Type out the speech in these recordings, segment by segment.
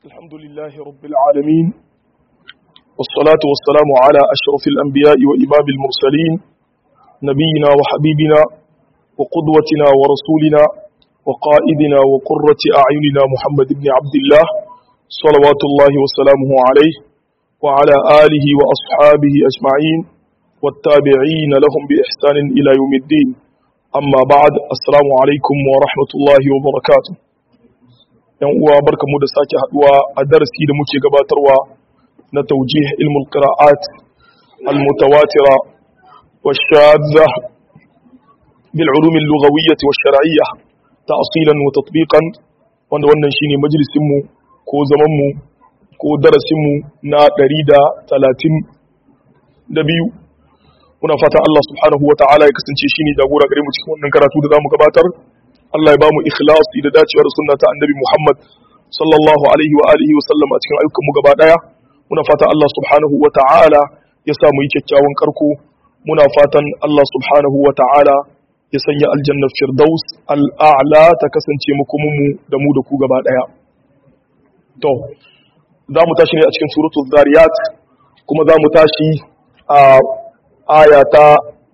الحمد لله رب العالمين والصلاة والسلام على أشرف الأنبياء وإمام المرسلين نبينا وحبيبنا وقدوتنا ورسولنا وقائدنا وقرة أعيننا محمد بن عبد الله صلوات الله وسلامه عليه وعلى آله وأصحابه أجمعين والتابعين لهم بإحسان إلى يوم الدين أما بعد السلام عليكم ورحمة الله وبركاته yan uwa barkamu da sake haduwa a darasi da muke gabatarwa na taujih ilmul qira'at al mutawatira wash shadza bil ulum al lughawiyyah wash shar'iyyah ta'silan wa tatbiqan wanda wannan shine majalisin mu ko zaman mu ko darasin mu na 132 muna fatan Allah subhanahu wa ta'ala ya kasance shine jagora gare mu cikin wannan karatu da zamu gabatar Allah ya bamu ikhlasi da dacewa da sunna ta annabi Muhammad sallallahu alaihi wa alihi wa sallam a cikin ayyukan mu gaba daya muna fatan Allah subhanahu wa ta'ala ya sa mu yi kyakkyawan karko muna fatan Allah subhanahu wa ta'ala ya sanya aljannar firdaus al'a'la ta kasance makomin mu da mu da ku gaba daya to za mu tashi ne a cikin suratul zariyat kuma za mu tashi a aya ta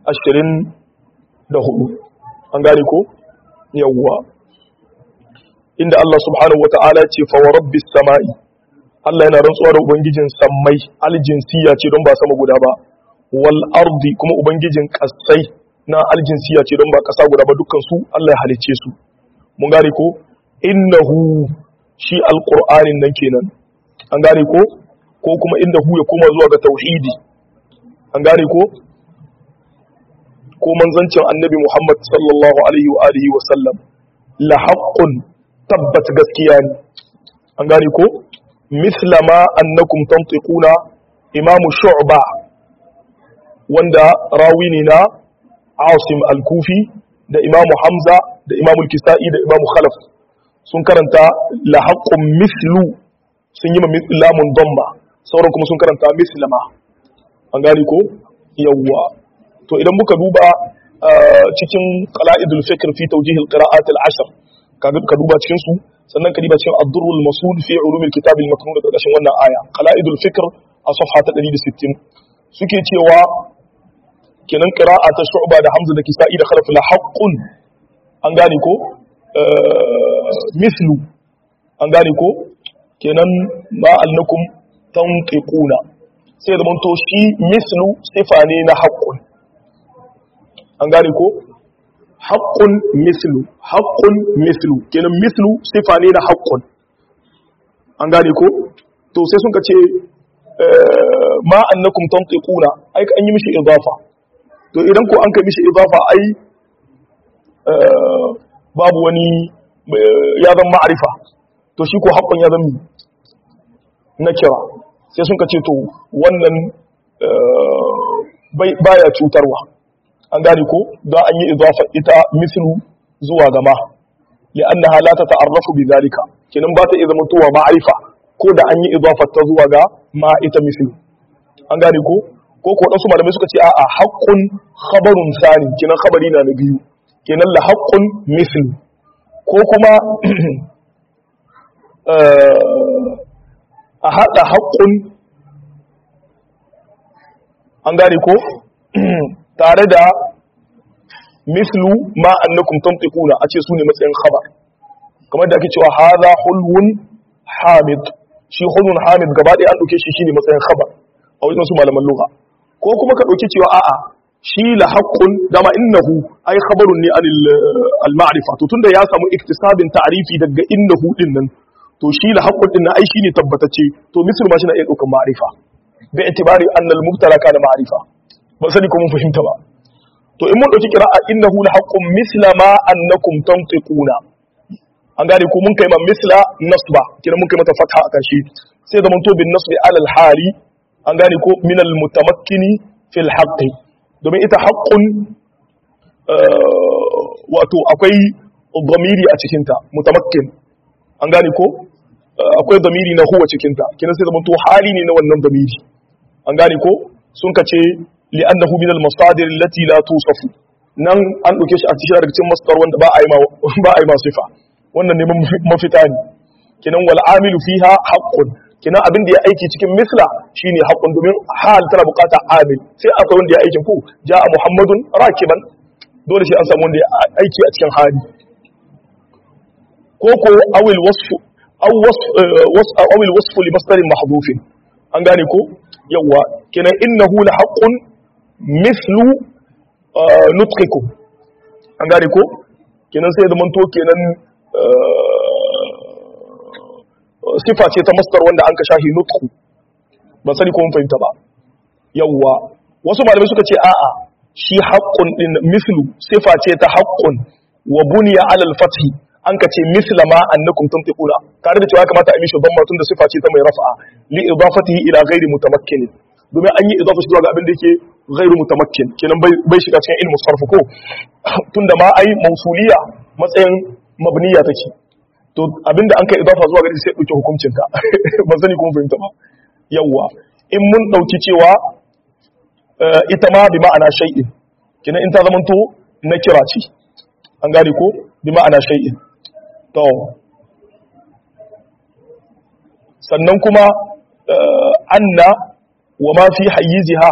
24 an gane ko yawwa inda Allah subhanahu wa ta'ala ce fa rabbis sama'i Allah yana rantsuwa da ubangijin sammai aljinsiya ce don ba sama guda ba wal ardi kuma ubangijin kasai na aljinsiya ce don ba kasa guda ba dukkan su Allah ya halice su mun gane ko innahu shi alqur'anin nan kenan an gane ko ko kuma innahu ya koma zuwa ga tauhidi an gane ko ko manzancin annabi Muhammad sallallahu alaihi wa alihi wa sallam la haqqun tabbat gaskiya ne an gane ko misla ma annakum tantiquna imamu shu'ba wanda rawi ne na Asim al-Kufi da imamu Hamza da imamu al-Kisa'i da imamu Khalaf sun karanta la haqqun mislu sun yi ma lamun damba sauran kuma sun karanta mislama an gane ko yawwa to idan muka duba cikin qala'idul fikr fi tawjih al-qira'at al-ashr ka duba cikin su sannan ka duba cikin ad-durrul masul fi ulum al-kitab al-maknun da kashin wannan aya qala'idul fikr a safha ta 160 suke cewa kenan qira'a ta shu'ba da hamza da kisa'i da khalaf la haqqun an gane ko mislu an gane ko kenan ma annakum tanqiquna sai da to shi mislu sifa ne na haqqun an gane ko haƙƙun mislu haƙƙun mislu kenan mislu sifa ne na haƙƙun an gane ko to sai sun ka ce ma annakum tantiquna ai an yi mishi idafa to idan ko an kai mishi idafa ai babu wani ya zama ma'arifa to shi ko haƙƙun ya zama na kira sai sun ka ce to wannan baya cutarwa an gane ko don an yi idafa ita mislu zuwa gama ya annaha la ta ta'arrafu bi zalika kenan ba ta iya zama towa ma'arifa ko da an yi idafa ta zuwa ga ma ita mislu an gane ko ko ko dan su malamai suka ce a'a haqqun khabarun sani kenan khabari na na biyu kenan la haqqun mislu ko kuma a hada haqqun an gane ko tare da mislu ma annakum tantiquna a ce su ne matsayin khabar kamar da ake cewa hadha hulwun hamid shi hulwun hamid gaba ɗaya an ɗauke shi shine matsayin khabar a wajen su malaman lugha ko kuma ka ɗauki cewa a'a shi la haqqun dama innahu ai khabarun ne al ma'rifa to tunda ya samu iktisabin ta'rifi daga innahu din nan to shi la haqqun din nan ai shine tabbatacce to mislu ma shi na iya ɗaukan ma'rifa bi itibari anna al mubtala kana ma'rifa ba sani ko mun fahimta ba to in mun dauki qira'a innahu la haqqun misla ma annakum tantiquna an gane ko mun kai ma misla nasba kina mun kai mata fatha a kashi sai da mun to bin nasbi ala al hali an gane ko min al mutamakkini fil haqqi domin ita haqqun wato akwai dhamiri a cikin ta mutamakkin an gane ko akwai dhamiri na huwa cikin ta kina sai da mun to hali ne na wannan dhamiri an gane ko sun kace li'annahu min al-masadir allati la tusafu nan an dauke shi a cikin daga cikin masdar wanda ba a yi ma ba a yi ma sifa wannan ne mafita ne kenan wal amilu fiha haqqun kenan abin da ya aiki cikin misla shine haqqun domin hal tana bukata amil sai akwai wanda ya aikin ku ja'a muhammadun rakiban dole sai an samu wanda ya aiki a cikin hali ko ko awil wasfu aw wasf awil wasfu li masdarin mahdhufin an gane ko yawa kenan innahu la haqqun mislu nutqikum an gane ko kenan sai da manto kenan sifa ce ta masdar wanda an ka shahi nutqu ban sani ko mun fahimta ba yawa wasu malamai suka ce a'a shi haqqun din mislu sifa ce ta haqqun wa buniya ala al-fathi an ka ce misla ma annakum tantiquna tare da cewa kamata a mishi dhamma tun da sifa ce ta mai rafa'a li idafatihi ila ghairi mutamakkin domin an yi idafa shi zuwa ga abin da yake ghairu mutamakkin kenan bai shiga cikin ilmu sarf ko tunda ma ai mausuliya matsayin mabniya take to abinda an kai idafa zuwa gari sai dauke hukuncin ta ban sani kuma fahimta ba yawa in mun dauki cewa ita ma bi ma'ana shay'in kenan in ta zamanto na kira ce an gane ko bi ma'ana shay'in to sannan kuma anna wa ma fi hayyiziha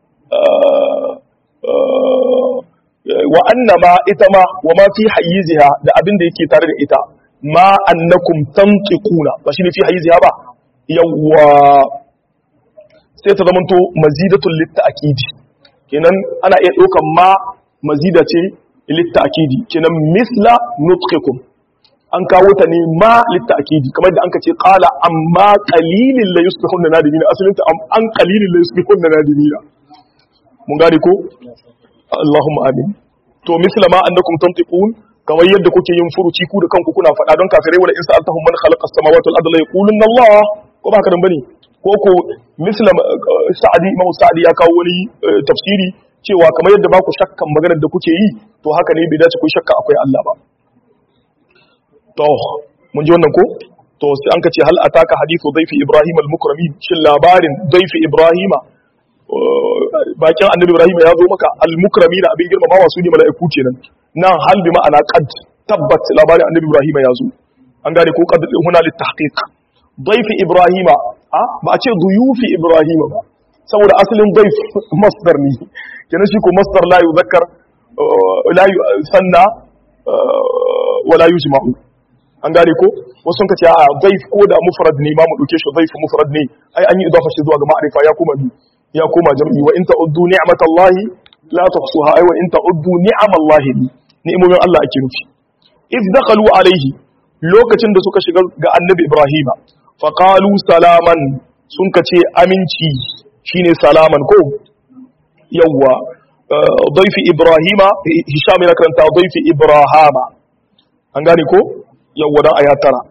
wa anna ma ita ma wa ma fi hayyiziha da abin da yake tare da ita ma annakum tantiquna ba shi ne fi hayyiziha ba yawwa sai ta zamanto mazidatul litta'kidi kenan ana iya ɗaukan ma mazida ce litta'kidi kenan misla nutqikum an kawo ta ne ma litta'kidi kamar da an ka ce qala amma qalilin la yusbihunna nadimina asalin ta an qalilin la yusbihunna nadimina mun gane ko Allahumma amin to misla ma annakum tantiqun kamar yadda kuke yin furuci ku da kanku kuna faɗa don kafirai wala in sa'altahum man khalaqa as-samawati wal arda la yaqulunna Allah ko ba haka dan bane ko ko misla sa'adi imam sa'adi ya kawo wani tafsiri cewa kamar yadda ba ku shakkan maganar da kuke yi to haka ne bai dace ku shakka akwai Allah ba to mun ji wannan ko to sai an kace hal ataka hadithu dayfi ibrahim al-mukramin shin labarin dayfi ibrahima bakin annabi ibrahim ya zo maka al-mukramin abin girmamawa su ne mala'iku kenan nan hal bi ma'ana qad tabbat labarin annabi ibrahim ya zo an gane ko qad huna lit tahqiq dayfi ibrahima ba a ce duyufi ibrahima ba saboda asalin daif masdar ne kenan shi ko masdar la yuzakkar la sanna wala yujma'u an gane ko wasu sun kace a daif ko da mufrad ne ma mu dauke shi daif mufrad ne ai an yi idafa shi zuwa ga ma'rifa ya kuma ya koma jam'i wa in ta'uddu ni'matallahi la tuhsuha ai wa in ta'uddu ni'amallahi ni'imomin Allah ake nufi if dakhalu alaihi lokacin da suka shiga ga annabi ibrahima faqalu salaman sun kace aminci shine salaman ko yawwa daifi ibrahima hisham yana karanta daifi ibrahama an gane ko yawwa dan aya tara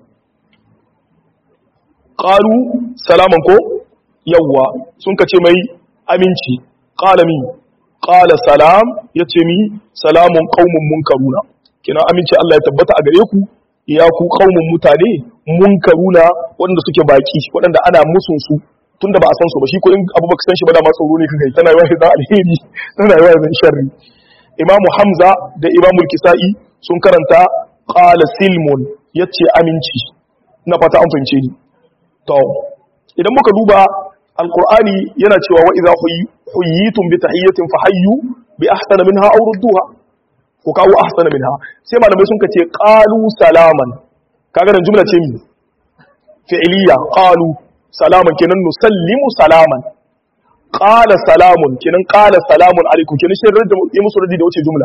qalu salaman ko yawwa sun kace mai aminci qala mi qala salam yace mi salamun qaumun munkaruna kina aminci Allah ya tabbata a gare ku ya ku qaumun mutane munkaruna wanda suke baki waɗanda ana musun su tunda ba a san su ba shi ko in abu baka san shi ba da ma tsoro ne kai tana yawa da alheri tana yawa da sharri imamu hamza da imamu kisa'i sun karanta qala silmun yace aminci na fata an fahimce ni to idan muka duba alqur'ani yana cewa wa idza huyitum bi tahiyyatin fahayyu bi ahsana minha aw rudduha ko kawo ahsana minha sai malamai sun kace qalu salaman kaga nan jumla ce mi fi'liya qalu salaman kenan nusallimu salaman qala salamun kenan qala salamun alaikum kenan shi rada yi musu radi da wace jumla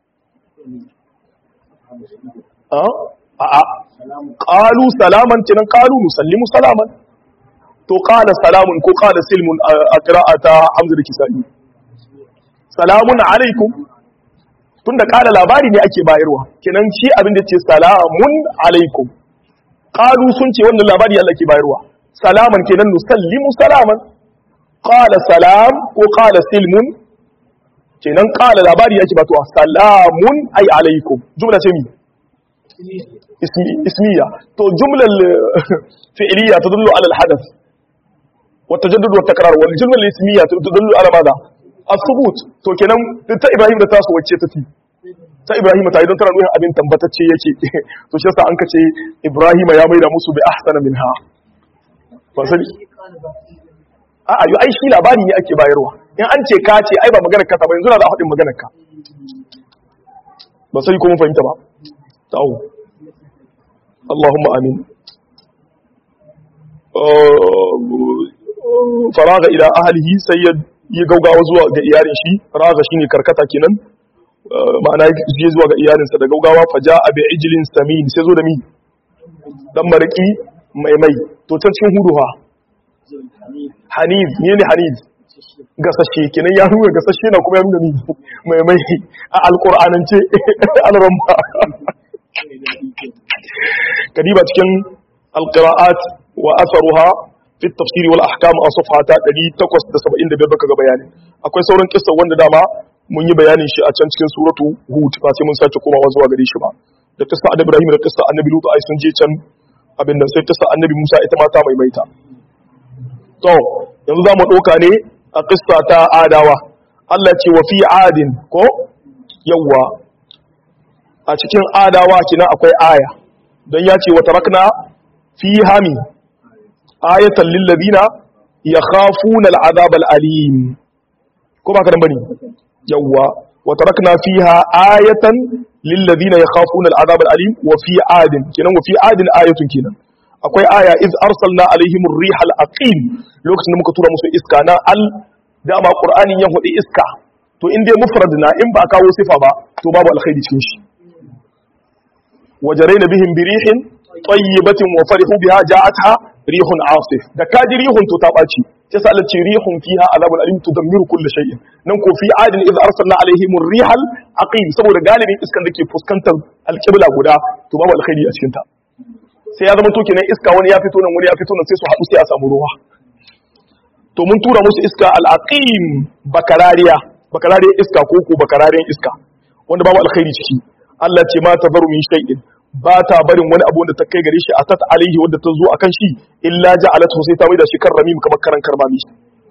a a qalu salaman kenan qalu nusallimu salaman to qala salamun ko qala silmun a qira'ata hamza da kisa'i salamun alaikum tunda qala labari ne ake bayarwa kenan shi abin da ce salamun alaikum qalu sun ce wannan labari Allah ke bayarwa salaman kenan nusallimu salaman qala salam ko qala silmun kenan qala labari yake ba to salamun ay alaikum jumla ce mi ismiya to jumla fi'liya tadullu ala al-hadath wa tajaddud wa takrar wal jumla al-ismiya tadullu ala madha as-subut to kenan ta ibrahim da tasu wacce tafi ta Ibrahim ta idan tana nuna abin tambatacce yake to shi yasa an kace Ibrahim ya maida musu bi ahsana minha ba sani a a ai shi labari ne ake bayarwa in an ce ka ce ai ba maganar ka ta ba yanzu na za a faɗin maganar ka ba sai ko mun fahimta ba ta'u Allahumma amin faraga ila ahlihi sai ya yi gaugawa zuwa ga iyalin shi raga shine karkata kenan ma'ana ya zuwa ga iyalinsa da gaugawa faja abi ijlin samin sai zo da mi dan mariki mai mai to can cikin hudu ha hanif ne ne hanif gasashe kenan ya nuna gasashe na kuma ya nuna ni mai mai a alƙur'anance alramma kadiba cikin alƙira'at wa asaruha fi tafsiri wal ahkam a safhata 875 baka ga bayani akwai sauran kissa wanda dama mun yi bayanin shi a can cikin suratu hud ba sai mun sake komawa zuwa gare shi ba da kissa annabi ibrahim da kissa annabi lutu ai sun je can abin nan sai kissa annabi musa ita ma ta maimaita to yanzu za mu ɗauka ne a ƙista ta adawa Allah ce wa fi adin ko yawwa a cikin adawa kina akwai aya don ya ce wata rakna fi hami ayatan lillazina ya khafuna al'azab al'alim ko ba ka nan bane yawwa wata rakna fiha ayatan lillazina ya khafuna al'azab al'alim wa fi adin kinan wa fi adin ayatun kinan akwai aya iz arsalna alaihim rihal aqim lokacin da muka tura musu iska na al dama qur'ani ya hudi iska to in dai mufrad na in ba kawo sifa ba to babu alkhairi cikin shi wajarayna bihim birihin tayyibatin wa farihu biha ja'atha rihun asif da kaji rihun to ta baci ta sa ce rihun fiha azabul alim tudammiru kulli shay'in nan ko fi adin iz arsalna alaihim rihal aqim saboda galibin iskan da ke fuskantar alqibla guda to babu alkhairi a cikin ta sai ya zama to kenan iska wani ya fito nan wani ya fito nan sai su haɗu sai a samu ruwa to mun tura musu iska al'aqim bakarariya bakarariyar iska ko ko bakarariyar iska wanda babu alkhairi ciki Allah ce ma ta min shay'in ba ta barin wani abu wanda ta kai gare shi atat alaihi wanda ta zo akan shi illa ja'alatu sai ta mai da shi kan ramim kamar karan karmami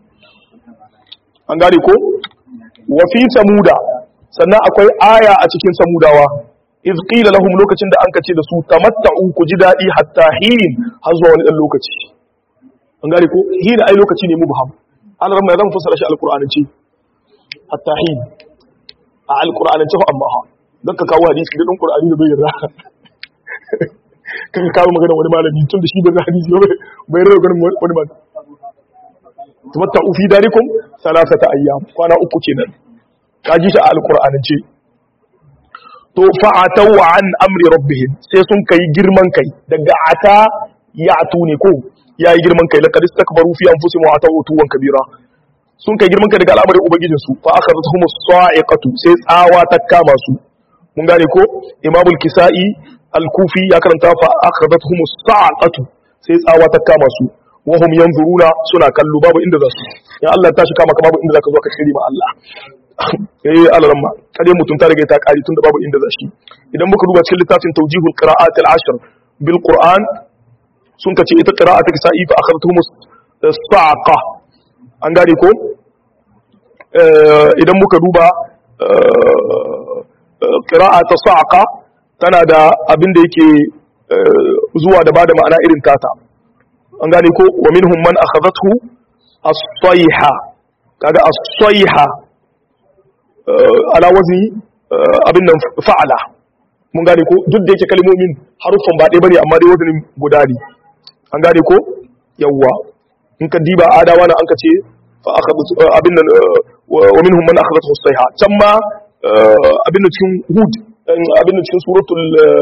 an gane ko wa fi samuda sannan akwai aya a cikin samudawa iz qila lahum lokacin da an kace da su tamatta'u ku ji dadi hatta hin har zuwa wani dan lokaci an gane ko hin ai lokaci ne mubham an ramma zan fassara shi alqur'anance hatta hin a alqur'anance fa amma ha dan ka kawo hadisi da dan qur'ani da bai yarda kan ka kawo magana wani malami tun da shi da hadisi bai bai yarda ganin wani malami tamatta'u fi darikum salasata ayyam kwana uku kenan ka ji shi a alqur'anance to fa'atau an amri rabbihim sai sun kai girman kai daga ata ya atu ne ko yayi girman kai laqad istakbaru fi anfusihim wa atau tuwan kabira sun kai girman kai daga al'amarin ubangijin su fa akhadhatuhum as-sa'iqatu sai tsawa ta kama su mun gane ko imamul kisai al-kufi ya karanta fa akhadhatuhum as-sa'aqatu sai tsawa ta kama su wa hum yanzuruna suna kallo babu inda za su ya Allah ta shi kama ka babu inda zaka zo ka shiri ma Allah eh alaramma kade mutum ta riga ta kari tunda babu inda zashi idan muka duba cikin littafin tawjihul qira'at al-ashr bil qur'an sun kace ita qira'at kisa'i fa akhadtuhum saqa an gane ko idan muka duba qira'at saqa tana da abin da yake zuwa da bada ma'ana irin tata an gane ko wa minhum man akhadathu as-sayha kaga as-sayha ala wazni abin nan fa'ala mun gane ko duk da yake kalmomin haruffan ba ɗaya bane amma dai wazanin guda ne an gane ko yawwa in ka diba adawa na an ka ce fa akhadtu abin nan wa minhum man akhadathu as-sayha can ma abin nan cikin hud abin nan cikin suratul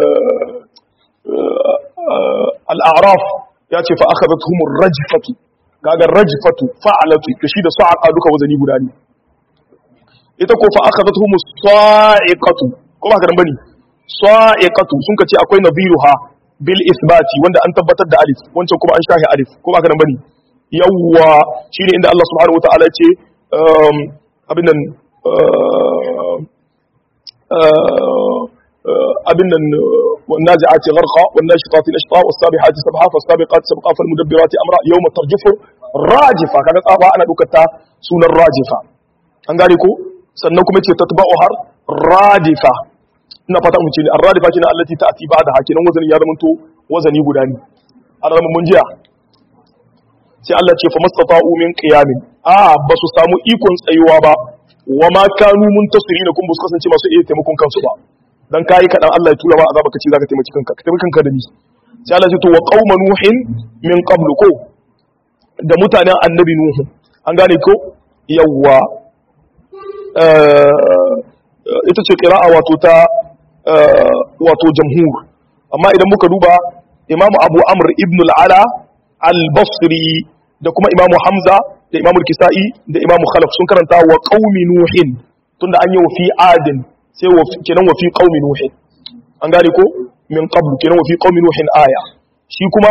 al-a'raf ya ce fa akhadathum ar-rajfatu kaga rajfatu fa'alatu to shi da sa'a duka wazani guda ne ita ko fa akhadathum as-sa'iqatu ko ba ka dan bane sa'iqatu sun kace akwai nadhiruha bil isbati wanda an tabbatar da alif wancan kuma an shahi alif ko ba ka dan bane yawwa shine inda Allah subhanahu wataala ya ce abin nan abin nan والنازعات غرقا والناشطات نشطا والسابحات سبحا فالسابقات سبقا فالمدبرات امرا يوم ترجف راجفه kaga tsaba ana dukata sunan rajifa an gane ko sannan kuma ce tatba'u har radifa ina fata mun ce ne arradifa kina allati ta'ti ba'da hakinan wazanin ya zamanto wazani guda ne an zama mun jiya sai Allah ce fa mastata'u min qiyamin a ba su samu ikon tsayuwa ba wa ma kanu muntasirina kun bus kasance masu iya taimakon kansu ba dan kai kadan Allah ya tura ma azaba kace zaka taimaki kanka ka taimaki kanka da ni sai Allah ce to wa qauma nuhin min qablu ko da mutanen annabi nuhu an gane ko yawwa ita ce qira'a wato ta wato jamhur amma idan muka duba imamu abu amr ibn al-ala al-basri da kuma imamu hamza da imamu kisa'i da imamu khalaf sun karanta wa qaumi nuhin tunda an yi wa fi adin sai wa kenan wa fi qaumi nuhin an gane ko min qabl kenan wa fi qaumi nuhin aya shi kuma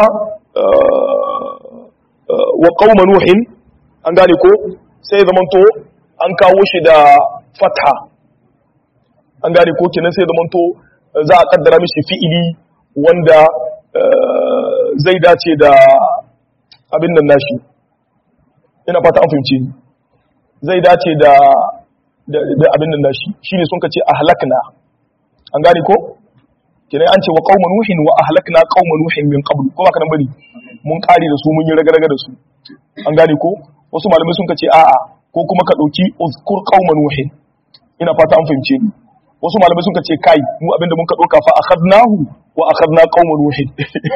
wa qauma nuhin an gane ko sai zamanto an kawo shi da fatha an gane ko kenan sai zamanto za a kaddara mishi fi'ili wanda zai dace da abin nan nashi ina fata an fahimce ni zai dace da da abin nan nashi shine sun kace ahlakna an gane ko kenan an ce wa qauma nuhin wa ahlakna qauma nuhin min qabl ko baka nan bane mun kare da su mun yi ragaraga da su an gane ko wasu malamai sun kace a'a ko kuma ka dauki uzkur qauma nuhin ina fata an fahimce ni wasu malamai sun kace kai mu abinda mun ka doka fa akhadnahu wa akhadna qauma nuhin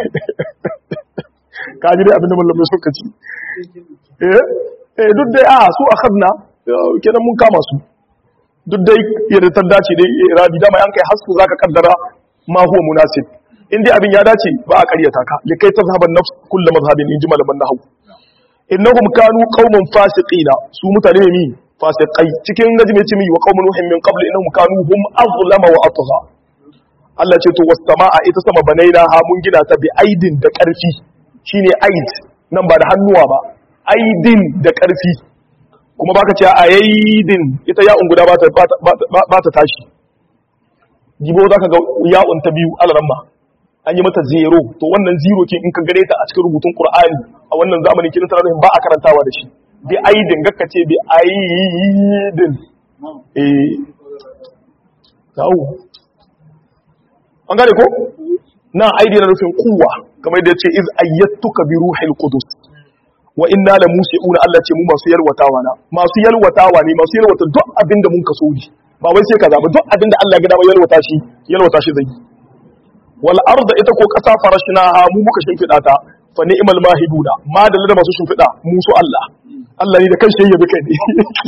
ka ji dai abinda malamai sun kace eh eh duk dai a su akhadna kenan mun kama su duk dai yadda ta dace dai iradi dama yan kai hasku zaka kaddara ma huwa munasib in dai abin ya dace ba a ƙaryata ka likai tazhaban nafs kullu mazhabin in ji malaman nahwu innahum kanu qauman fasiqina su mutane ne fasiqai cikin najmi ce mi wa qaumun nuhin min qabl innahum kanu hum azlama wa atgha Allah ce to was samaa ita sama banaina ha mun gina ta bi aidin da ƙarfi shine aid nan ba da hannuwa ba aidin da ƙarfi kuma baka ce ayaidin ita ya'un guda ba ta ba ta tashi jibo zaka ga ya'un ta biyu alaramma an yi mata zero to wannan zero ke in ka gare ta a cikin rubutun qur'ani a wannan zamanin kin tana ba a karantawa da shi bi aidin gakka ce bi aidin eh tawo an gane ko na aidi na nufin kuwa kamar yadda yace iz ayyatuka bi ruhil qudus wa inna la musi'una Allah ce mu masu yalwatawa na masu yalwatawa ne masu yalwata duk abin da mun kaso ne ba wai sai kaza ba duk abin da Allah ya ga dama yalwata shi yalwata shi zai wal arda ita ko kasa farashnaha mu muka shimfida ta fa ni'mal mahiduna ma da da masu shimfida mu su Allah Allah ne da kanshi yayi kai ne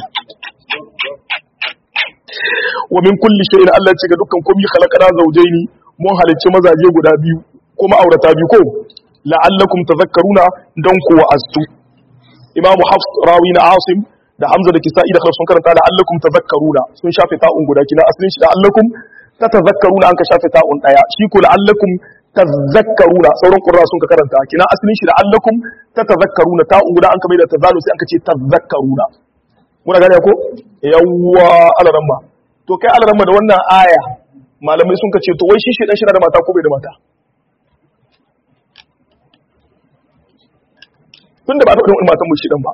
wa min kulli shay'in Allah ce ga dukkan komai khalaqana zawjaini mun halicci mazaje guda biyu kuma aurata biyu ko la'allakum tadhakkaruna dan ku wa'astu imamu hafs rawi na asim da hamza da kisa'i da khalaf sun karanta la'allakum tadhakkaruna sun shafe ta'un guda kina asalin shi la'allakum tatazakkaruna an ka shafe ta'un daya shi ko la'allakum tazakkaruna sauran qurra sun ka karanta kina asalin shi la'allakum tatazakkaruna ta'un guda an ka maida tazalu sai an ka ce tazakkaruna muna gane ko yawwa alaramma to kai alaramma da wannan aya malamai sun ka ce to wai shi shi dan shi da mata ko bai da mata tun da ba ta ɗin matan mushi ɗan ba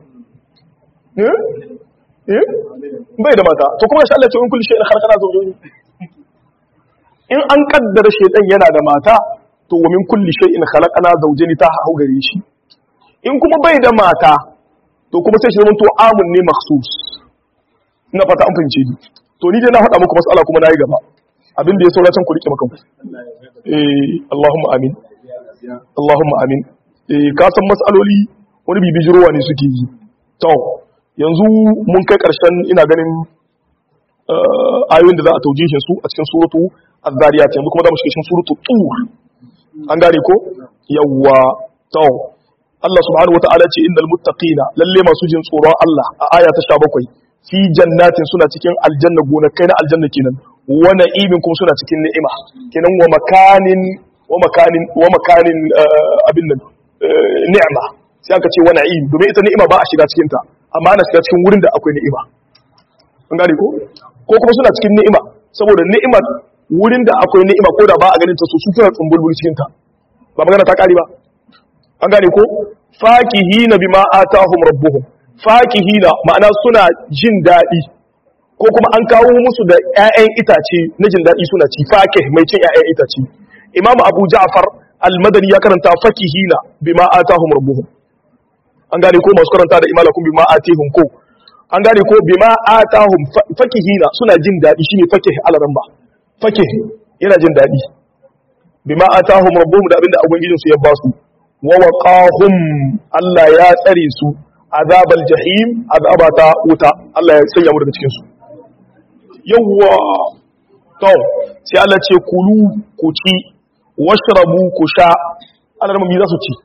bai da mata to kuma shi Allah ce in kulli shay'in khalaqana zawjayn in an kaddara shaytan yana da mata to wa min kulli shay'in khalaqana zawjayn ta hau gare shi in kuma bai da mata to kuma sai shi zama to amun ne makhsus ina fata an fahimce ni to ni dai na faɗa muku mas'ala kuma nayi gaba abin da ya saura can ku rike makan eh Allahumma amin Allahumma amin eh ka san mas'aloli wani bibijirowa ne suke yi to yanzu mun kai karshen ina ganin ayoyin da za a taujishin su a cikin suratu az-zariyat yanzu kuma za mu shiga cikin suratu tur an gane ko yawwa to Allah subhanahu wata'ala ce innal muttaqina lalle masu jin tsoron Allah a aya ta 17 fi jannatin suna cikin aljanna gonakai na aljanna kenan wa na'imin kuma suna cikin ni'ima kenan wa makanin wa makanin wa makanin abin nan ni'ima sai aka ce wani na'im domin ita ni'ima ba a shiga cikin ta amma ana shiga cikin wurin da akwai ni'ima an gane ko ko kuma suna cikin ni'ima saboda ni'imar wurin da akwai ni'ima ko da ba a ganin ta so su suna tsumbulbul cikin ta ba magana ta kare ba an gane ko fakihina bima atahum rabbuhum fakihina ma'ana suna jin daɗi ko kuma an kawo musu da ƴaƴan itace na jin daɗi suna ci fakih mai cin ƴaƴan itace imamu abu ja'far al-madani ya karanta fakihina bima atahum rabbuhum an gane ko masu karanta da imalakum bima atihum ko an gane ko bima atahum fakihina suna jin daɗi shine fakih al-ramba fakih yana jin daɗi bima atahum rabbuhum da abinda ubangijin su ya ba su wa waqahum Allah ya tsare su azabal jahim azabata wuta Allah ya sanya mu daga cikin su yawwa to sai Allah ce kulu ku ci washrabu ku sha Allah mu za su ci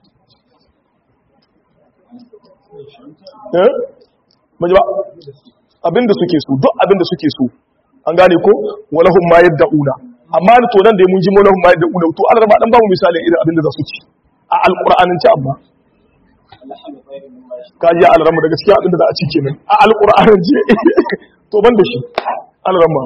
eh maji ba abinda suke so duk abinda suke so an gane ko walahum ma yad'una amma da to nan da mun ji walahum ma yad'una to Allah ba dan ba mu misalin irin abinda za su ci a alqur'anin ci amma ka ji alrama da gaskiya abinda za a ci kenan a alqur'anin ji to ban da shi alrama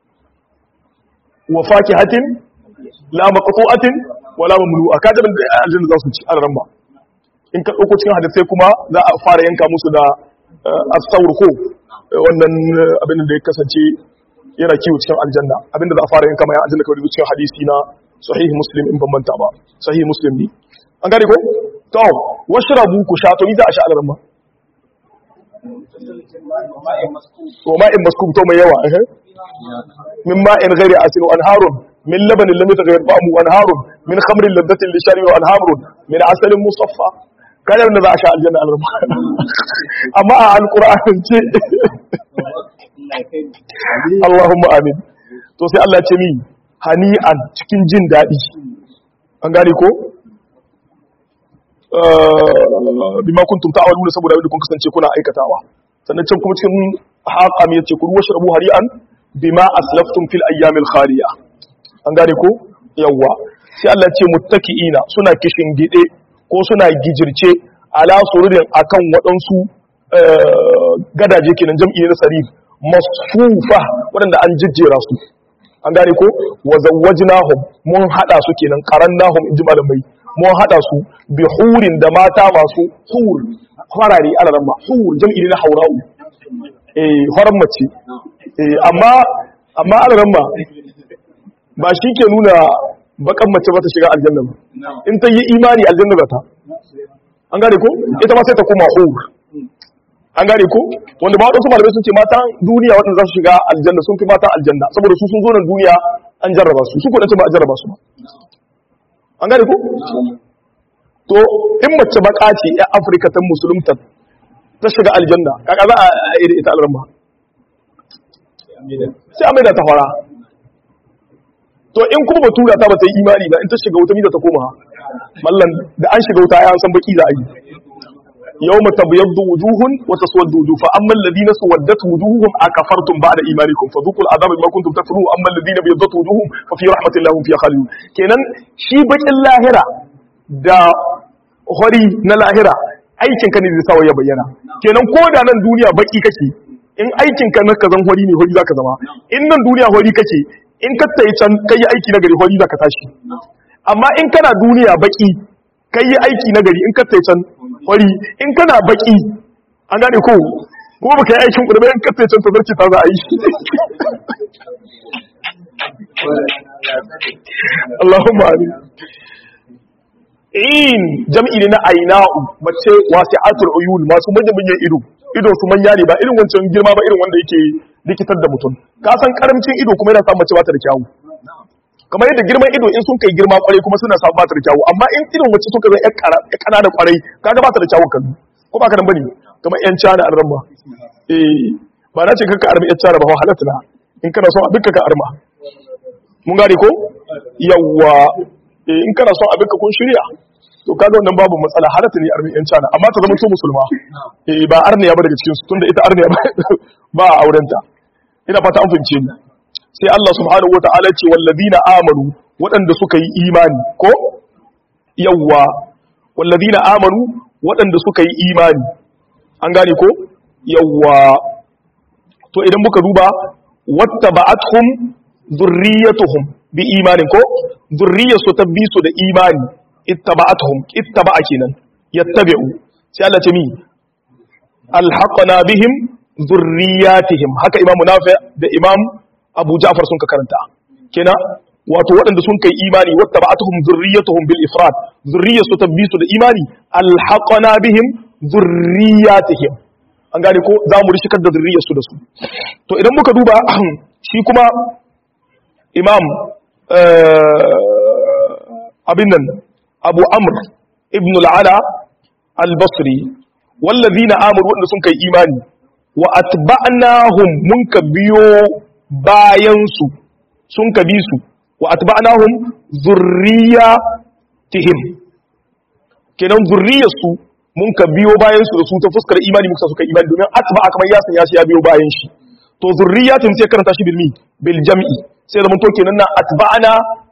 wa fakihatin la maqtu'atin wala mamlu'a ka da aljanna za su ci alrama in ka dauko cikin hadisai kuma za a fara yanka musu da as-sawr ko wannan abin da ya kasance yana kiwo cikin aljanna abinda za a fara yanka mai aljanna kawai cikin hadisi na sahih muslim in bambanta ba sahih muslim ne an gane ko to washrabu ku sha to ni za a sha alramma to ma'in maskub to mai yawa eh min ma'in ghairi asin wa anharun min labanin lam yataghayyar ta'amu wa anharun min khamrin ladhatin lishari wa anharun min asalin musaffa kada wanda za a sha aljanna alramma amma a alqur'an ce Allahumma amin to sai Allah ce mi hani'an cikin jin daɗi an gane ko bima kuntum ta'maluna saboda yadda kun kasance kuna aikatawa sannan can kuma cikin haqam yace kulu washrabu hari'an bima aslaftum fil ayyamil khaliya an gane ko yawa sai Allah ce muttaki'ina suna kishin gide ko suna gijirce ala sururin akan waɗansu gadaje kenan jam'i ne na sarir masfufa waɗanda an jijjera su an gane ko wa zawwajnahum mun hada su kenan qarannahum inji malamai mun hada su bi hurin da mata masu hur farare alaran ma hur jam'i ne na haura'u eh horan mace eh amma amma alaran ma ba shi ke nuna bakan mace ba ta shiga aljanna ba in ta yi imani aljanna ba ta an gane ko ita ma sai ta koma hur an gane ko wanda ba wadansu malamai sun ce matan duniya waɗanda za su shiga aljanna sun fi matan aljanna saboda su sun zo nan duniya an jarraba su su kuɗin ba a jarraba su ba an gane ko to in mace baka ce ya afirka ta musulunta ta shiga aljanna kaka za a iri ita alramma sai a maida ta fara to in kuma batura ta ba ta yi imani ba in ta shiga wuta mida ta koma mallan da an shiga wuta ya san baki za a yi يوم تبيض وجوه وتسود وجوه فاما الذين سودت وجوههم اكفرتم بعد ايمانكم فذوقوا العذاب بما كنتم تكفرون واما الذين بيضت وجوههم ففي رحمه الله هم فيها خالدون kenan shi bakin lahira da hori na lahira aikin ka ne zai sawa ya bayyana kenan ko da nan duniya baki kake in aikin ka na kazan hori ne hori zaka zama in nan duniya hori kake in ka tayi can kai aiki na gari hori zaka tashi amma in kana duniya baki kai aiki na gari in ka tayi can wari in kana baki an gane ko kuma baka yi aikin kudu bayan kasance can tazarci ta za a yi Allahumma amin in jam'i ne na aina'u mace wasi'atul uyun masu manyan manyan ido ido su manya ne ba irin wancan girma ba irin wanda yake likitar da mutum ka san karamcin ido kuma yana samun mace ba ta da kyawu kamar yadda girman ido in sun kai girma kwarai kuma suna samun bata da kyawu amma in idon wacce suka zai ya kana da kwarai kaga bata da kyawu kallo ko ba ka nan bane kamar yan cana a ran ba eh ba na ce kanka armi yan cana ba halatta na in kana son abin ka arma mun gane ko yawwa eh in kana son abin ka kun shirya to kaga wannan babu matsala halatta ne armi yan cana amma ta zama to musulma eh ba arniya ba daga cikin su tunda ita arniya ba a aurenta ina fata an fahimce ni sai Allah subhanahu wa ta'ala ce wallazina amanu waɗanda suka yi imani ko yawwa wallazina amanu waɗanda suka yi imani an gane ko yawwa to idan muka duba wattaba'atuhum zurriyatuhum bi imanin ko zurriyatu tabbisu da imani ittaba'atuhum ittaba'a kenan yattabi'u sai Allah ce mi alhaqna bihim zurriyatihim haka imamu nafi da imam abu ja'far sun ka karanta kenan wato waɗanda sun kai imani wata ba'atuhum zurriyatuhum bil ifrad zurriyatu tabbisu da imani alhaqana bihim zurriyatihim an gane ko za mu rishikar da zurriyarsu da su to idan muka duba shi kuma imam abin nan abu amr ibn al'ala al-basri wallazina amuru wanda sun kai imani wa atba'nahum mun ka biyo bayan su sun ka bi su wa atba'nahum zurriyatihim kenan zurriyarsu mun ka biyo bayan su da su ta fuskar imani muka suka imani domin atba kamar ya sanya shi ya biyo bayan shi to zurriyatin sai karanta shi bil mi bil jam'i sai da mun to kenan na atba'ana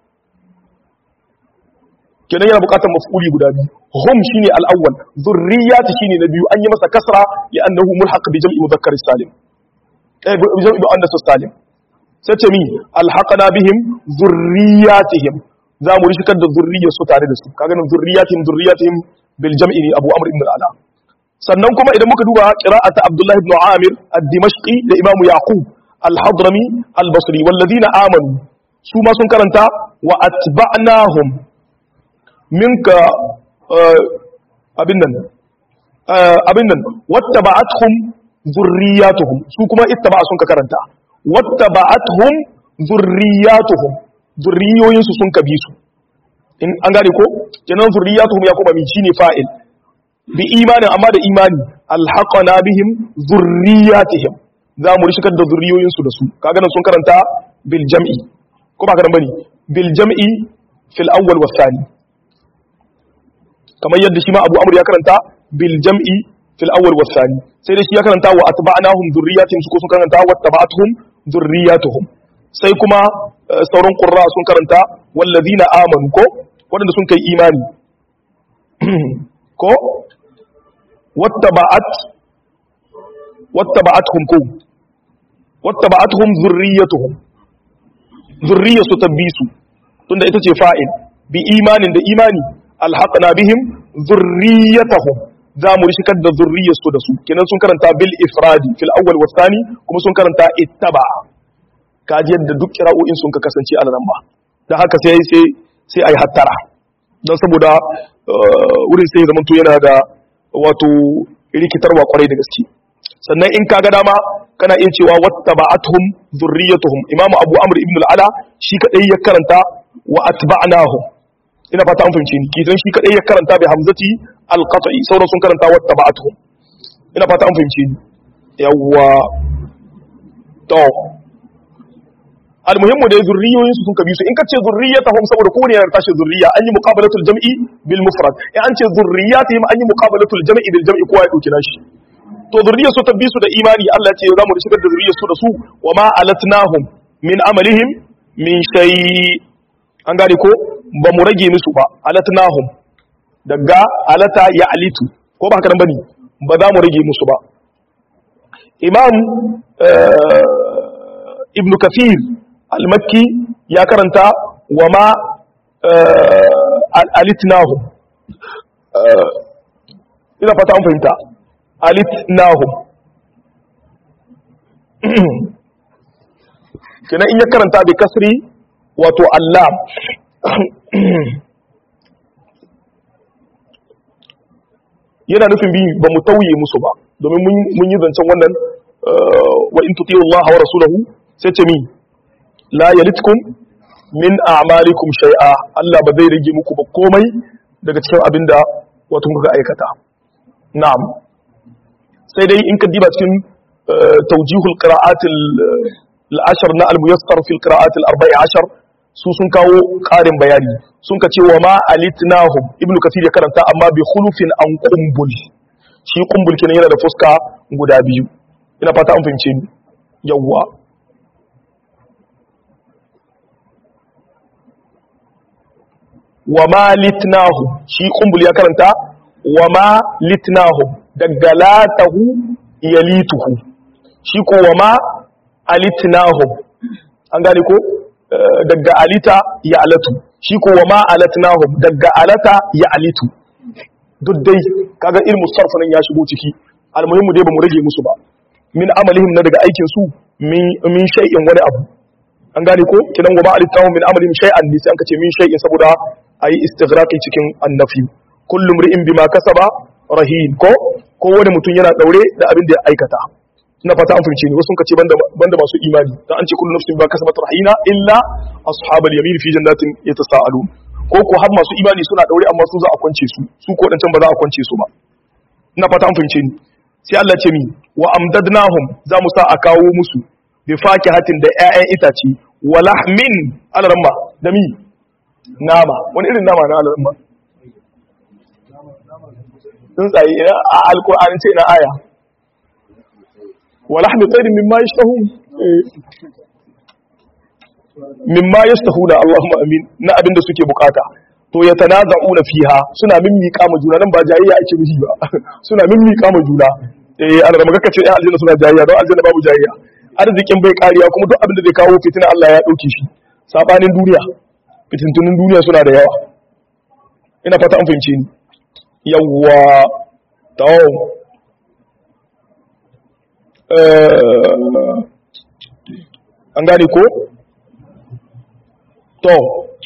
kenan yana bukatar maf'uli guda biyu hum shine al-awwal zurriyati shine na biyu an yi masa kasra li annahu mulhaq bi jam'i mudhakkar salim eh bi jam'i muannas salim sai ce mi alhaqana bihim zurriyatihim za mu rishikar da zurriyar su tare da su kaga nan zurriyatihim zurriyatihim bil jam'i ne abu amr ibn al-ala sannan kuma idan muka duba qira'ata abdullah ibn amir ad-dimashqi da imam yaqub al-hadrami al-basri wallazina amanu su ma sun karanta wa atba'nahum minka abin nan abin nan wattaba'atuhum zurriyatuhum su kuma ittaba sun ka karanta wattaba'atuhum zurriyatuhum zurriyoyinsu sun ka bi su in an gane ko kenan zurriyatuhum ya kuma min shine fa'il bi imanin amma da imani alhaqana bihim zurriyatihim za mu rishikar da zurriyoyinsu da su kaga nan sun karanta bil jam'i ko ba ka nan bane bil jam'i fil awwal was thani kamar yadda shi ma Abu Amr ya karanta bil jam'i fil awwal was thani sai da shi ya karanta wa atba'nahum zurriyatihim su ko sun karanta wa tabatuhum zurriyatuhum sai kuma sauran qurra sun karanta wallazina amanu ko wanda sun kai imani ko wattaba'at wattaba'atuhum ko wattaba'atuhum zurriyatuhum zurriyatu tabbisu tunda ita ce fa'il bi imanin da imani alhaqna bihim zurriyatahum za mu rishikar da zurriyarsu da su kenan sun karanta bil ifradi fil awwal wa thani kuma sun karanta ittaba kaji yadda duk kira'o'in sun ka kasance a nan ba dan haka sai sai sai ai hattara dan saboda wurin sai zaman to yana da wato rikitarwa kwarai da gaske sannan in kaga dama kana iya cewa wattaba'atuhum zurriyatuhum imamu abu amr ibn al-ala shi kadai ya karanta wa atba'nahum ina fata an fahimce ni kidan shi kadai ya karanta bi hamzati al-qat'i sauran sun karanta wattaba'atuhum ina fata an fahimce ni yawwa to almuhimmu da zurriyoyin su sun kabi su in ka ce zurriyatahum saboda ko ne ya tashi zurriya an yi muqabalatul jam'i bil mufrad in an ce zurriyatihim an yi muqabalatul jam'i bil jam'i kowa ya dauki nashi to zurriyar su tabbi su da imani Allah ya ce za mu shigar da zurriyar su da su wa ma alatnahum min amalihim min shay an gane ko ba mu rage musu ba alatnahum daga alata ya alitu ko ba haka nan bane ba za mu rage musu ba imam ibn kathir al-makki ya karanta wa ma alitnahum ina fata an fahimta alitnahum kenan in ya karanta bi kasri wato Allah yana nufin bi ba mu tauye musu ba domin mun yi zancen wannan wa in tuti'u Allah wa rasulahu sai ce mi la yalitkum min a'malikum shay'a Allah ba zai rage muku ba komai daga cikin abinda wato kuka aikata na'am sai dai in ka diba cikin tawjihul qira'at al-ashr na al-muyassar fi al-qira'at al-arba'i ashar su sun kawo ƙarin bayani sun ka ce wa ma alitnahum ibnu kasir ya karanta amma bi khulufin an qumbul shi qumbul kenan yana da fuska guda biyu ina fata an fahimce ni yawwa wa ma litnahum shi qumbul ya karanta wa ma litnahum daga latahu yalituhu shi ko wa ma alitnahum an gane ko daga alita ya alatu shi ko wa ma alatnahum daga alata ya alitu duk dai kaga ilmu sarfa nan ya shigo ciki almuhimmu dai bamu rage musu ba min amalihim na daga aikin su min min shay'in wani abu an gane ko kidan wa ma alittahu min amalihim shay'an ne sai an kace min shay'in saboda ayi istighraqi cikin annafi kullu mri'in bima kasaba rahin ko ko wani mutum yana daure da abin da ya aikata ina fata an fahimce ni wasu sun kace banda banda masu imani dan an ce kullu nafsin bima kasabat rahina illa ashabal yamin fi jannatin yatasaalun ko ko har masu imani suna daure amma su za a kwance su su ko dan can ba za a kwance su ba ina fata an fahimce ni sai Allah ce mi wa amdadnahum za mu sa a kawo musu bi fakihatin da ƴaƴan itace wa lahmin alaramma da mi nama wani irin nama na alaramma tsuntsaye ina a alkur'ani ce ina aya wa lahmi tayrin mimma yashtahun mimma yastahuna Allahumma amin na abinda suke bukata to ya tanaza'una fiha suna mimmiƙa ma juna nan ba jayayya ake mishi ba suna mimmiƙa ma juna eh an rama kaka ce eh aljanna suna jayayya don aljanna babu jayayya arzikin bai kariya kuma duk abin da zai kawo fitina Allah ya dauke shi sabanin duniya fitintunin duniya suna da yawa ina fata an fahimce ni yawwa to an gane ko to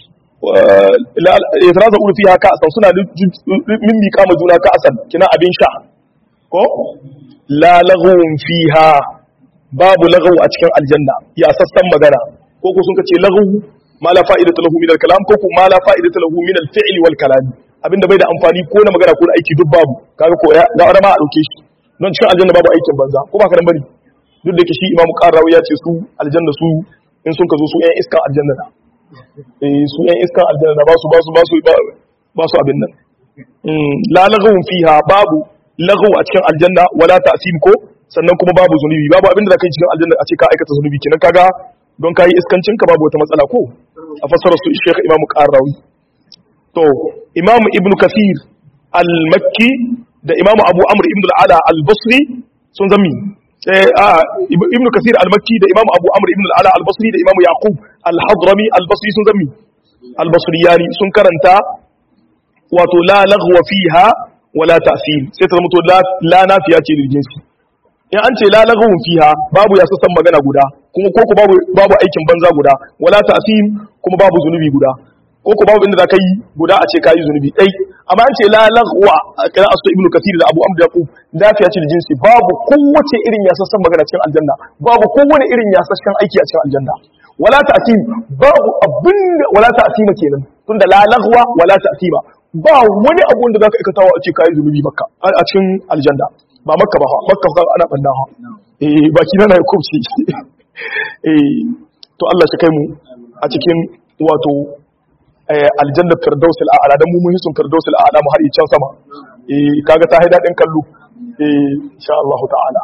itiraza ulu fiha ka'san suna mimmi kama juna ka'san kina abin sha ko la laghun fiha babu laghu a cikin aljanna ya sassan magana ko ko sun kace laghu ma la fa'idatu lahu min al-kalam ko ko ma la fa'idatu lahu min al-fi'l wal kalam abinda bai da amfani ko na magana ko na aiki duk babu kaga ko ya ga wani ma a dauke shi don cikin aljanna babu aikin banza ko ba ka dan bari duk da ke shi imamu qarrawi ya ce su aljanna su in sun ka zo su yan iskan aljanna na eh su yan iskan aljanna ba su ba su ba su ba su abin nan la laghawun fiha babu laghaw a cikin aljanna wala ta'sim ko sannan kuma babu zunubi babu abin da zaka yi cikin aljanna a ce ka aikata zunubi kenan kaga don kai iskancin ka babu wata matsala ko a fassara su Sheikh Imam Qarrawi to Imam Ibn Kathir al-Makki da Imam Abu Amr ibn al-Ala al-Basri sun zami ibn kasir al-makki da imam abu amr ibn al-ala al-basri da imam yaqub al-hadrami al-basri sun zami al-basriyani sun karanta wato la laghwa fiha wala ta'sim sai ta zama to la nafiya ce lil jinsi in an ce la laghwu fiha babu ya sassan magana guda kuma ko babu babu aikin banza guda wala ta'sim kuma babu zunubi guda ko ko babu inda za ka yi guda a ce ka yi zunubi ɗai amma an ce la lagwa a kira asu ibnu kasir da abu amda yaqub lafiya ce da jinsi babu kowace irin yasassan magana cikin aljanna babu kowane irin yasassan aiki a cikin aljanna wala ta'tim babu abin wala ta'tima kenan tunda la lagwa wala ta'tima ba wani abu da zaka aikatawa a ce ka yi zunubi makka a cikin aljanna ba makka ba makka ba ana banna ha eh baki na na kubci eh to Allah shi kai mu a cikin wato aljanna firdaus al'ala dan mu mun hisun firdaus al'ala mu har can sama eh kaga ta haida din kallo eh insha Allah ta'ala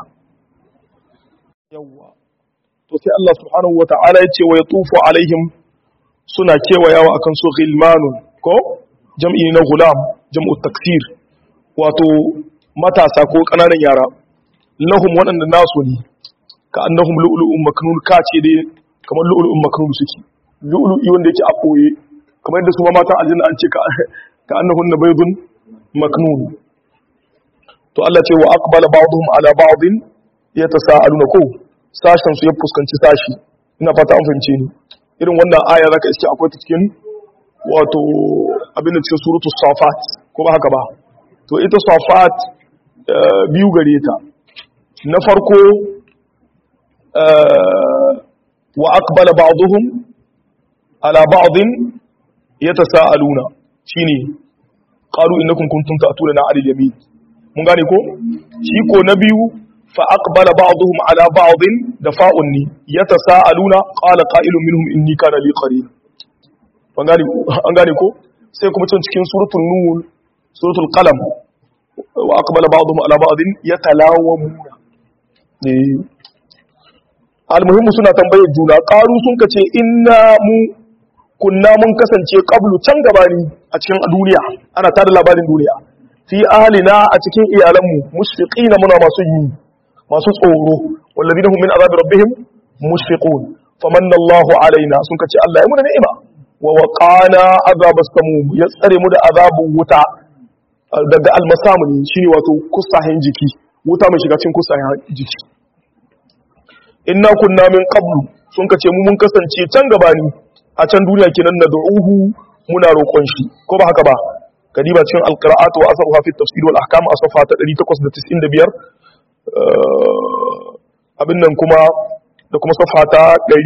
yawa to sai Allah subhanahu wa ta'ala yace wa yatufu alaihim suna kewayawa akan su ghilmanun ko jam'i na gulam jam'u taksir wato matasa ko kananan yara lahum waɗanda nasu ne ka annahum lu'lu'un maknun kace dai kamar lu'lu'un maknun suke lu'lu'i wanda yake a boye kamar yadda su ma matan aljanna an ce ka annahun na baydun maknun to Allah ce wa aqbala ba'dhum ala ba'din yatasaaluna ko sashen su ya fuskanci sashi ina fata an fahimce ni irin wannan aya zaka iske akwai ta cikin wato abin da cikin suratu safat ko ba haka ba to ita safat biyu gare ta na farko wa aqbala ba'dhum ala ba'din yatasaaluna shine qalu innakum kuntum ta'tuna 'ala al-yamin mun gane ko shi ko na biyu fa aqbala ba'dhum 'ala ba'din da fa'un ni yatasaaluna qala qa'ilun minhum inni kana li qarin an gane an gane ko sai kuma can cikin suratul nur suratul qalam wa aqbala ba'dhum 'ala ba'din yatalawamuna eh almuhimmu suna tambayar juna qalu sun kace inna mu kunna mun kasance qablu can gabani a cikin duniya ana tada labarin duniya fi ahlina a cikin iyalanmu mushfiqina muna masu yi masu tsoro walladina hum min azabi rabbihim mushfiqun famanna Allahu alaina sun kace Allah ya muna ni'ima wa waqana azabas samum ya tsare mu da azabun wuta daga almasamu ne shine wato kusahin jiki wuta mai shiga cikin kusahin jiki inna kunna min qablu sun kace mu mun kasance can gabani a can duniya kenan na du'uhu muna roƙon shi ko ba haka ba kadiba cikin alqira'atu wa asruha fi tafsir wal ahkam a safa ta 895 abin nan kuma da kuma safa ta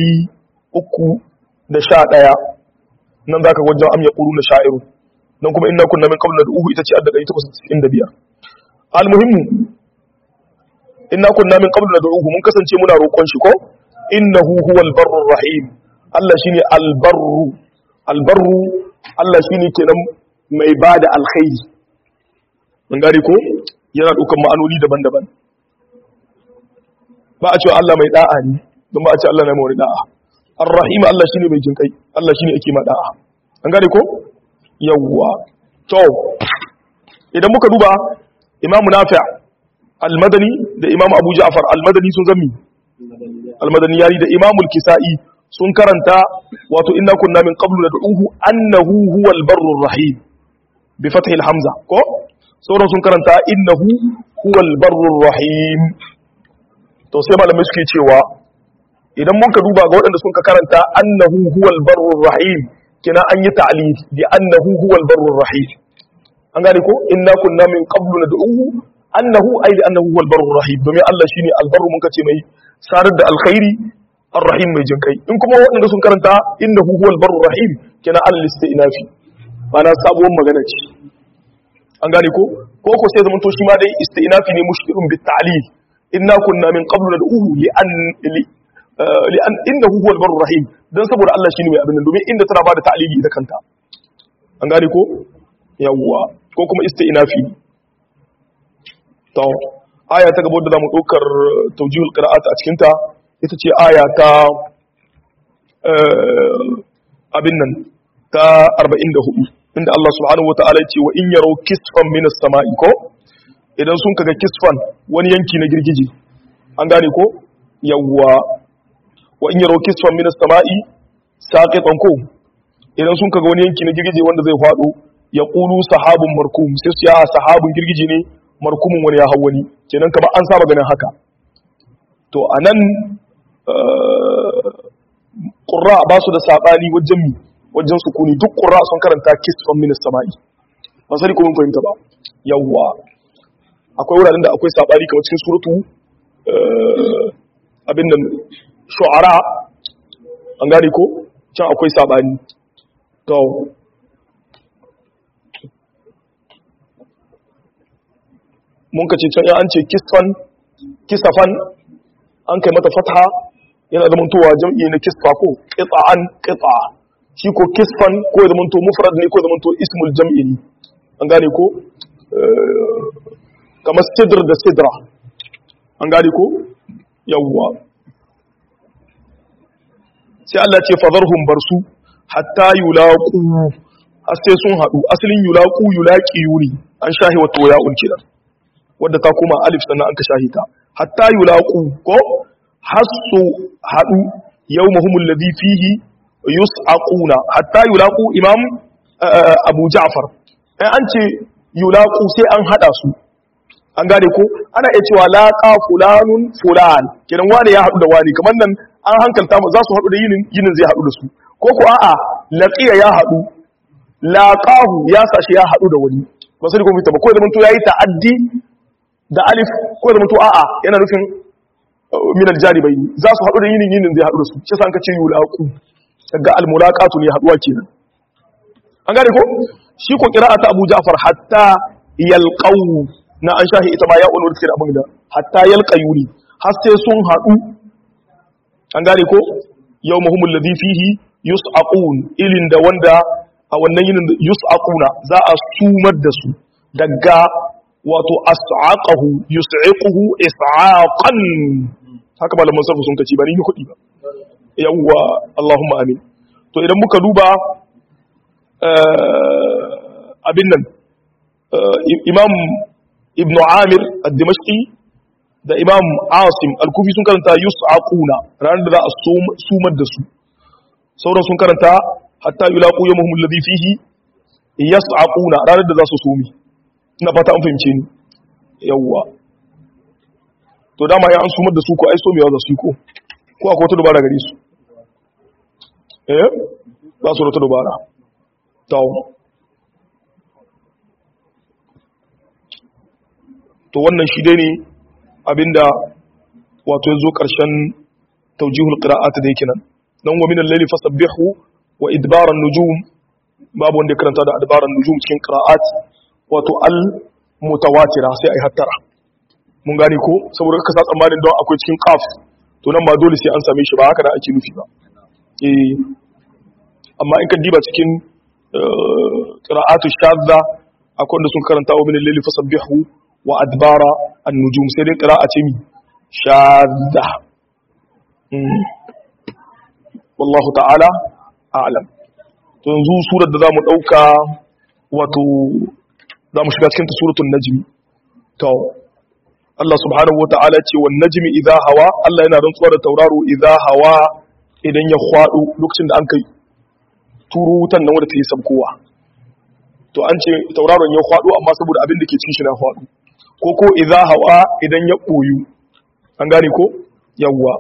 311 nan zaka ga wajen am yaqulu na sha'iru nan kuma inna kunna min qablu nad'uhu ita ce adda 895 almuhimmu inna kunna min qablu nad'uhu mun kasance muna roƙon shi ko innahu huwal barrur rahim Allah shine albarru albarru Allah shine kenan mai bada alkhairi mun gari ko yana dukan ma'anoni daban-daban ba a cewa Allah mai da'a ne don ba a ce Allah na mai da'a ar-rahim Allah shine mai jinkai Allah shine yake ma da'a an gari ko yawwa to idan muka duba Imam Nafi' al-Madani da Imam Abu Ja'far al-Madani sun zammi al-Madani yari da Imam al-Kisa'i sun karanta wato inna kunna min qablu nad'uhu annahu huwal barrur rahim bi fathi al-hamza ko sauran sun karanta innahu huwal barrur rahim to sai malamai suke cewa idan muka duba ga waɗanda sun ka karanta annahu huwal barrur rahim kina an yi ta'lil bi annahu huwal barrur rahim an gane ko inna kunna min qablu nad'uhu annahu ay li annahu huwal barrur rahim domin Allah shine albarru mun kace mai sarar da alkhairi arrahim mai jinkai in kuma waɗanda sun karanta innahu huwal barrur rahim kina al istinafi mana sabuwar magana ce an gane ko ko ko sai zaman to shi ma dai istinafi ne mushkilun bit ta'lil inna kunna min qablu nad'uhu li an li an innahu huwal barrur rahim dan saboda Allah shine mai abin nan domin inda tana bada ta'lili ita kanta an gane ko yawwa ko kuma istinafi to aya ta gaba da zamu dokar tawjihul qira'at a cikin ta ita ce aya ta abin nan ta 44 inda Allah subhanahu wata'ala ce wa in yaro kisfan minas sama'i ko idan sun kaga kisfan wani yanki na girgije an gane ko yawwa wa in yaro kisfan minas sama'i saqitan ko idan sun kaga wani yanki na girgije wanda zai fado ya qulu sahabun markum sai su ya sahabun girgije ne markumin wani ya hawani kenan kamar an saba ganin haka to anan ƙurra ba su da saɓani wajen mi wajen sukuni duk ƙurra sun karanta kisfan minis sama'i ba sani kuma fahimta ba yawwa akwai wuraren da akwai saɓani kamar cikin suratu abin nan shu'ara an gane ko can akwai saɓani to mun ka ce can ya an ce kisfan kisafan an kai mata fatha yana zamantowa jam'i na kisfa ko qita'an qita shi ko kisfan ko ya zamanto mufrad ne ko ya zamanto ismul jam'i ne an gane ko kamar sidr da sidra an gane ko yawwa sai Allah ce fadharhum barsu hatta yulaqu har sai sun hadu asalin yulaqu yulaqi yuri an shahi wato ya'un kidan wadda ta koma alif sannan an ka shahita hatta yulaqu ko hasu hadu yawmahumul ladhi fihi yus'aquna hatta yulaqu imam abu ja'far ai an ce yulaqu sai an hada su an gane ko ana iya cewa laqa fulanun fulan kidan wani ya hadu da wani kamar nan an hankalta mu za su hadu da yinin yinin zai hadu da su ko ko a'a laqiya ya hadu laqahu ya sashi ya hadu da wani ba sai ko mita ba ko da mun to yayi ta'addi da alif ko da mutu a'a yana nufin min aljanibai za su haɗu da yinin yinin zai haɗu da su shi san ka ce yulaqu daga almulaqatu ne haɗuwa kenan an gane ko shi ko qira'ata Abu Ja'far hatta yalqaw na an shahi ita ma ya ulul cikin abin da hatta yalqayuni har sai sun haɗu an gane ko yawmuhum alladhi fihi yus'aqun ilin da wanda a wannan yinin yus'aquna za a sumar da su daga wato as'aqahu yus'iquhu is'aqan haka malaman sarfu sun kaci ba ni kudi ba yawwa Allahumma amin to idan muka duba abin nan imam ibn amir ad-dimashqi da imam asim al-kufi sun karanta yus'aquna ranar da za a sumar da su sauran sun karanta hatta yulaqu yawmuhum alladhi fihi yas'aquna ranar da za su sumi ina fata an fahimce ni yawwa to dama ya an sumar da su ko ai somewa za su yi ko ko akwai wata dubara gare su eh ba su wata dubara to to wannan shi dai ne abinda wato yazo karshen tawjihul qira'at da yake nan dan wa min al-layli fasabbihu wa idbar an-nujum babu wanda ya karanta da adbar an-nujum cikin qira'at wato al mutawatira sai ai hattara mun gane ko saboda ka sa tsammanin don akwai cikin qaf to nan ba dole sai an same shi ba haka da ake nufi ba eh amma in ka diba cikin qira'atu shadda akwai wanda sun karanta wa min al-layli fasabbihu wa adbara an-nujum sai dai qira'a ce mi shadda wallahu ta'ala a'lam to yanzu surar da zamu dauka wato zamu shiga cikin suratul najm to Allah subhanahu wata'ala ce wan najmi idha hawa Allah yana rantsuwa da tauraro idha hawa idan ya kwado lokacin da an kai turo wutan nan wanda ta yi sabkowa to an ce tauraron ya kwado amma saboda abin da ke cikin shi na kwado ko ko idha hawa idan ya koyu an gane ko yawwa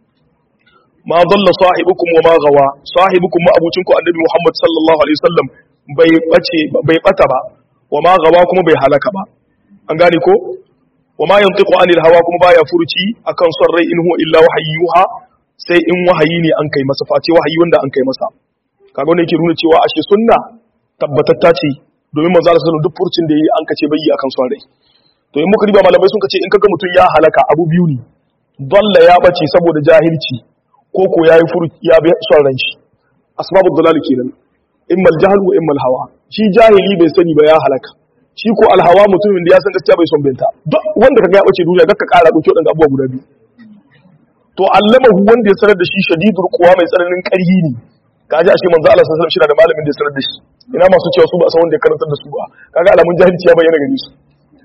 ma dalla sahibukum wa ma gawa sahibukum ma abucinku annabi Muhammad sallallahu alaihi wasallam bai bace bai bata ba wa ma gawa kuma bai halaka ba an gane ko wa ma yantiqu anil hawa kuma baya furuci akan son rai in huwa illa wahayyuha sai in wahayi ne an kai masa face wahayi wanda an kai masa kaga wannan yake nuna cewa ashe sunna tabbatatta ce domin manzo Allah sallallahu duk furucin da yayi an kace bai yi akan son rai to in muka riba malamai sun kace in kaga mutun ya halaka abu biyu ne dalla ya bace saboda jahilci ko ko yayi furuci ya bi son ran shi asbabud dalal kenan imma al-jahl wa imma al-hawa shi jahili bai sani ba ya halaka shi ko alhawa mutumin da ya san gaskiya bai son binta duk wanda kaga ya bace duniya gakka kara dauke wadanda abubuwa guda biyu to allamahu wanda ya sanar da shi shadidul quwa mai tsananin karhi ne kaji ashe manzo Allah sallallahu alaihi wasallam shi da malamin da ya sanar da shi ina masu cewa su ba san wanda ya karantar da su ba kaga alamun jahilci ya bayyana gare su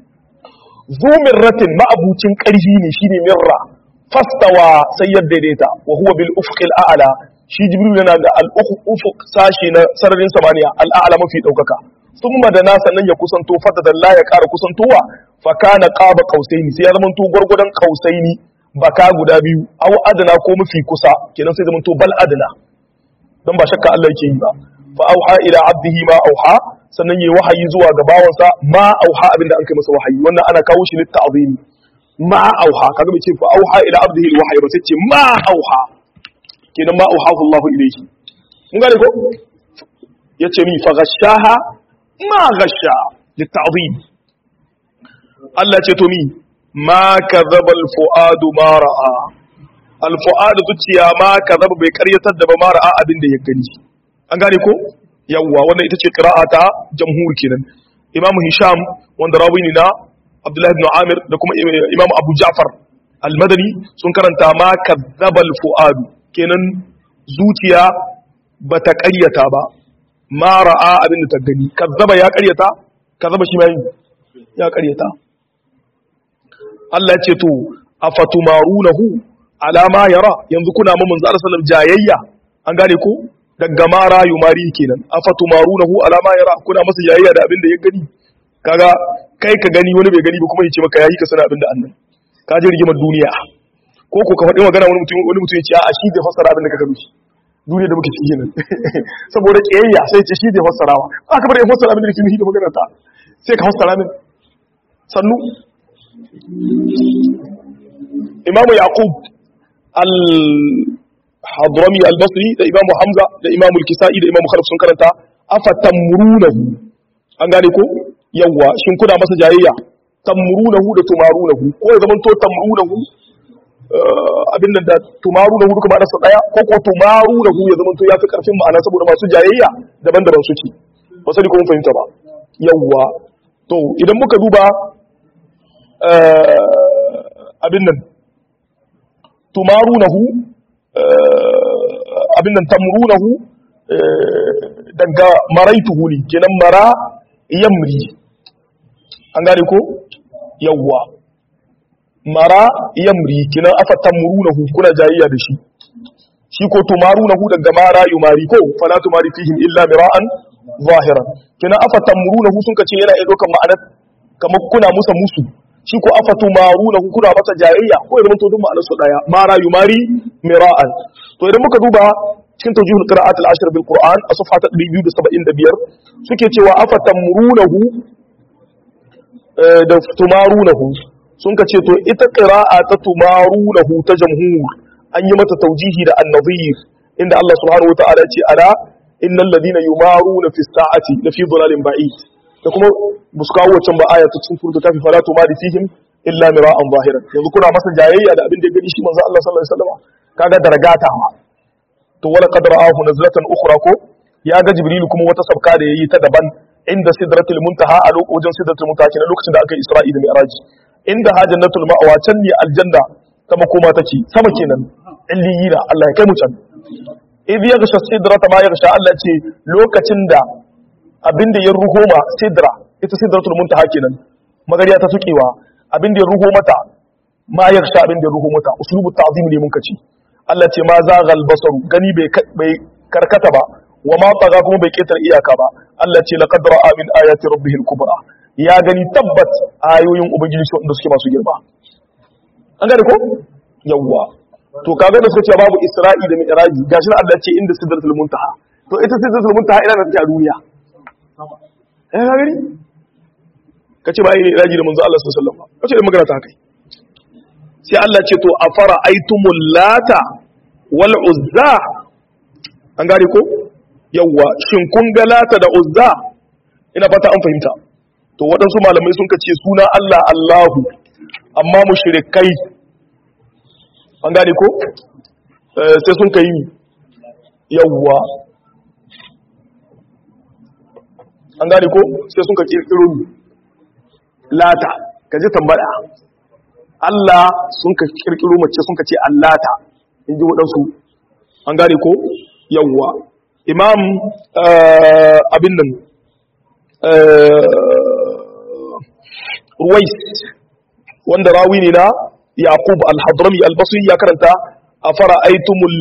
zumirratin ma'abucin karhi ne shine mirra fastawa sai ya daidaita wa huwa bil ufqil a'la shi jibril yana da al ufuq sashi na sararin samaniya al a'la mafi daukaka thumma da na sannan ya kusanto fata la ya ƙara kusantowa fa kana qaba qausaini sai ya zama to gurgudan qausaini baka guda biyu aw adna ko mafi kusa kenan sai zama to bal adna dan ba shakka Allah yake yi ba fa auha ila abdihi ma auha sannan yayi wahayi zuwa ga bawansa ma auha abinda an kai masa wahayi wannan ana kawo shi litta'zimi ma auha kaga bai ce fa auha ila abdihi alwahyi ba sai ce ma auha kenan ma auha Allahu ilayhi mun gane ko yace mi fa gashaha ma gasha litta'zim Allah ce to mi ma kadhaba alfuadu ma ra'a alfuadu zuciya ma kadhaba bai karyatar da ba ma ra'a abin da ya gani an gane ko yawwa wannan ita ce qira'a ta jamhur kenan Imam Hisham wanda rawi ne na Abdullah ibn Amir da kuma Imam Abu Ja'far al-Madani sun karanta ma kadhaba alfuadu kenan zuciya bata karyata ba ma ra'a abin da ta gani kazzaba ya karyata kazzaba shi mai ya karyata Allah ya ce to afatumarunahu ala ma yara yanzu kuna ma manzo Allah sallallahu jayayya an gane ko daga mara yumari kenan afatumarunahu ala ma yara kuna masa jayayya da abin da ya gani kaga kai ka gani wani bai gani ba kuma ya ce maka yayi ka sana abin da annabi ka ji rigimar duniya ko ko ka faɗi magana wani mutum wani mutum ya ce a shi bai fassara abin da ka gani duniya da muke ciki nan saboda kiyayya sai ce shi zai fassarawa aka bar ya fassara abin da yake nufi da maganar ta sai ka fassara min sannu Imam Yaqub al-Hadrami al-Basri da Imam Hamza da Imam al-Kisa'i da Imam Khalaf sun karanta afatamrunahu an gane ko yawa shin kuna masa jayayya tamrunahu da tumarunahu ko ya zaman to tamrunahu abin da tumaru da hudu kuma da daya ko ko tumaru da hu ya zama to yafi karfin ma'ana saboda masu jayayya daban-daban suke ba sai kuma fahimta ba yawwa to idan muka duba abin nan tumaru na hu abin nan tamru na hu daga maraituhu ne kenan mara yamri an gane ko yawwa mara yamri kinan afa tamrunahu kuna jayayya da shi shi ko tumarunahu daga mara yumari ko fala tumari fihim illa mira'an zahiran kinan afa tamrunahu sun kace yana iya dokan ma'anar kamar kuna musa musu shi ko afatu maruna kuna masa jayayya ko idan to duk ma'anar su daya mara yumari mira'an to idan muka duba cikin tawjihul qira'at al-ashr bil qur'an a safha ta 275 suke cewa afatamrunahu da tumarunahu sun ka ce to ita qira'a ta tumarunahu ta jamhur an yi mata taujihi da an-nadhir inda Allah subhanahu wa ta'ala ce ala innal ladina yumaruna fi sa'ati la fi dhalalin ba'id da kuma busu kawo wancan ba aya ta cikin surta ta fi fala tumari fihim illa mira'an zahiran yanzu kuna masa jayayya da abin da ya gani shi manzo Allah sallallahu alaihi wasallam kaga daragatawa to wala qad ra'ahu nazlatan ukhra ko ya ga jibril kuma wata sabka da yayi ta daban inda sidratul muntaha a lokacin sidratul muntaha kenan lokacin da aka yi isra'i da mi'raj inda hajjatul ma'wa can ne aljanna ta makoma take sama kenan illiyina Allah ya kai mu can idh yaghsha sidrata ma yaghsha Allah ce lokacin da abinda ya ruho ma sidra ita sidratul muntaha kenan magariya ta sukewa abinda ya ruho mata ma yaghsha abinda ya ruho mata uslubu ta'zim ne mun kace Allah ce ma zaghal basaru gani bai bai karkata ba wa ma taga kuma bai ketar iyaka ba Allah ce laqad ra'a min ayati rabbih al-kubra ya gani tabbat ayoyin ubangiji su wanda suke masu girma an gane ko yawwa to kaga da suka ce babu isra'i da mi'raji gashi na Allah ce inda sidratul muntaha to ita sidratul muntaha ina da take a duniya eh ka gani kace ba yi mi'raji da manzo Allah sallallahu alaihi wasallam kace da magana ta kai sai Allah ce to afara aitumul lata wal uzza an gane ko yawwa shin kun ga lata da uzza ina fata an fahimta to waɗansu malamai sun kace suna Allah Allahu amma mushrikai an gane ko sai sun kai yawwa an gane ko sai sun ka kirkiro lata ka ji tambaya Allah sun ka kirkiro mace sun ka ce allata in ji waɗansu an gane ko yawwa imam abin nan ruwais wanda rawi ne na yaqub al-hadrami al-basri ya karanta afara aitumul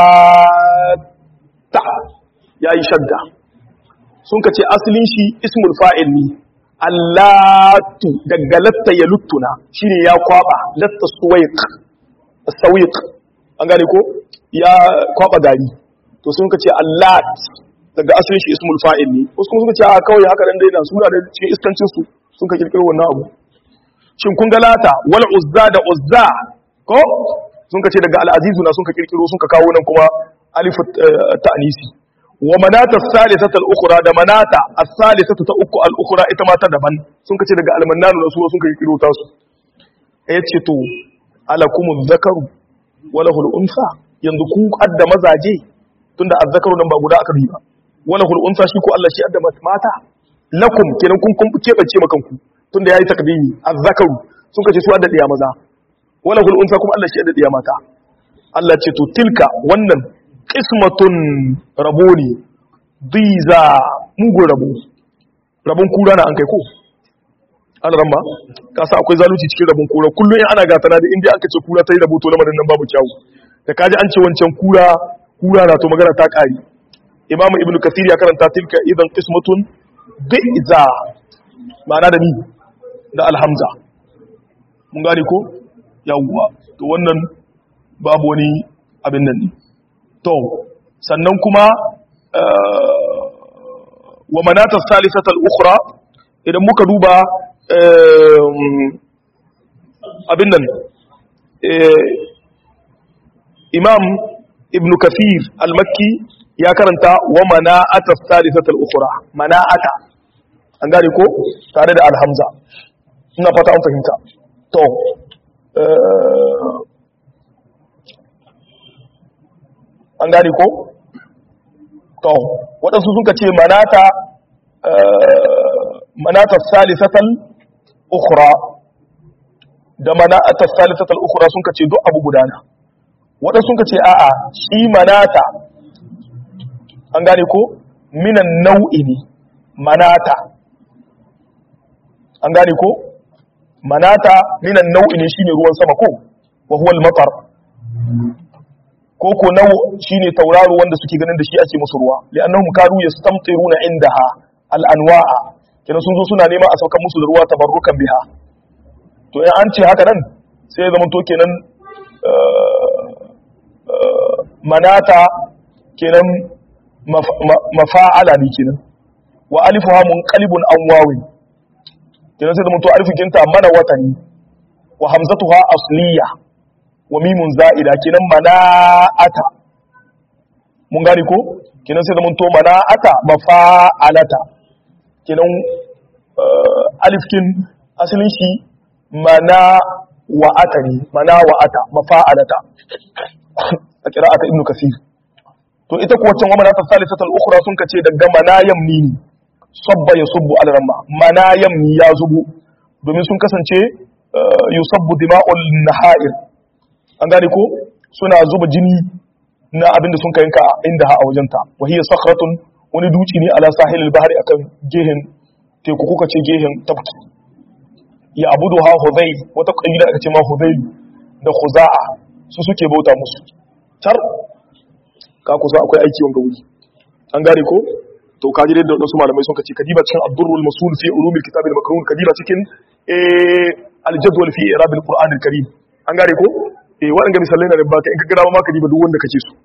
lata yayi shadda sun kace asalin shi ismul fa'il ne allatu daga latta ya luttuna shine ya kwaba latta suwaiq sawiq an gane ko ya kwaba gari to sun kace allat daga asalin shi ismul fa'il ne wasu kuma sun kace a kawai haka dan daina suna da cikin iskancin su sun ka kirkiro wannan abu shin kun ga lata wal uzza da uzza ko sun ka ce daga al'azizu na sun ka kirkiro sun ka kawo nan kuma alifu ta'nisi wa manata salisata al-ukhra da manata as-salisata ta uku al-ukhra ita ma ta daban sun ka ce daga al-mannanu da su sun ka kirkiro ta su yace to alakumu dhakaru wa lahu al-unsa yanzu ku adda mazaje tunda az-zakaru nan ba guda aka bi ba wa lahu al-unsa shi ko Allah shi adda mata lakum kenan kun kun kebance makanku tunda yayi takdimi az-zakaru sun kace su adda diya maza wala hul unsa kuma Allah shi adda diya mata Allah ce to tilka wannan qismatun raboni diza mugun rabo rabon kura na an kai ko an ramma ka sa akwai zalunci cikin rabon kura kullun ana gatana da inda aka ce kura ta yi rabo to lamarin nan babu kyawu da kaji an ce wancan kura kura na to magana ta kare imamu ibnu kasir ya karanta tilka idan qismatun bi'za ma'ana da ni da alhamza mun gane ko yawwa to wannan babu wani abin nan ne to sannan kuma wa manata salisata al-ukhra idan muka duba abin nan imam ibn kafir al-makki ya karanta wa mana'ata salisata al-ukhra mana'ata an gane ko tare da alhamza ina fata an fahimta to an gane ko to waɗansu suka ce manata manata salisatal ukhra da manata salisatal ukhra sun ce duk abu gudana waɗansu suka ce a'a shi manata an gane ko minan nau'i ne manata an gane ko manata minan nau'i ne shine ruwan sama ko wa huwa al-matar ko ko nau shine tauraro wanda suke ganin da shi ake musu ruwa li'annahum kanu yastamtiruna indaha al-anwa'a kenan sun zo suna nema a saukar musu da ruwa tabarrukan biha to in an ce haka nan sai ya zama to kenan manata kenan mafa'ala ne kenan wa alifuha munqalibun an wawin kenan sai zama to alifikinta mana watani wa hamzatuha asliya wa mimun za'ida kenan mana'ata mun gane ko kenan sai zama to mana'ata mafa'alata kenan alifkin asalin shi mana wa'ata ne mana wa'ata mafa'alata a qira'ata ibnu kasir to ita ko wancan wamana ta salisatul ukhra sun kace daga manayam ni ne sabba yasubbu al ramma manayam ni ya zubu domin sun kasance yusabbu dima'ul nahair an gane ko suna zuba jini na abinda sun kayanka inda ha a wajenta wa hiya sakhratun wani duci ne ala sahilil bahri akan gehen teku kuka ce gehen tabki ya abudu ha hudayl wata kabila aka ce ma hudayl da khuza'a su suke bauta musu tar ka kusa akwai aiki wanga wuri an gane ko to ka ji da wasu malamai sun kace kadiba cikin ad-durrul masul fi ulumil kitab al-makrun kadiba cikin eh al-jadwal fi i'rab al-qur'an al-karim an gane ko eh waɗanda misalai na da baka in ka gada ma kadiba duk wanda kake so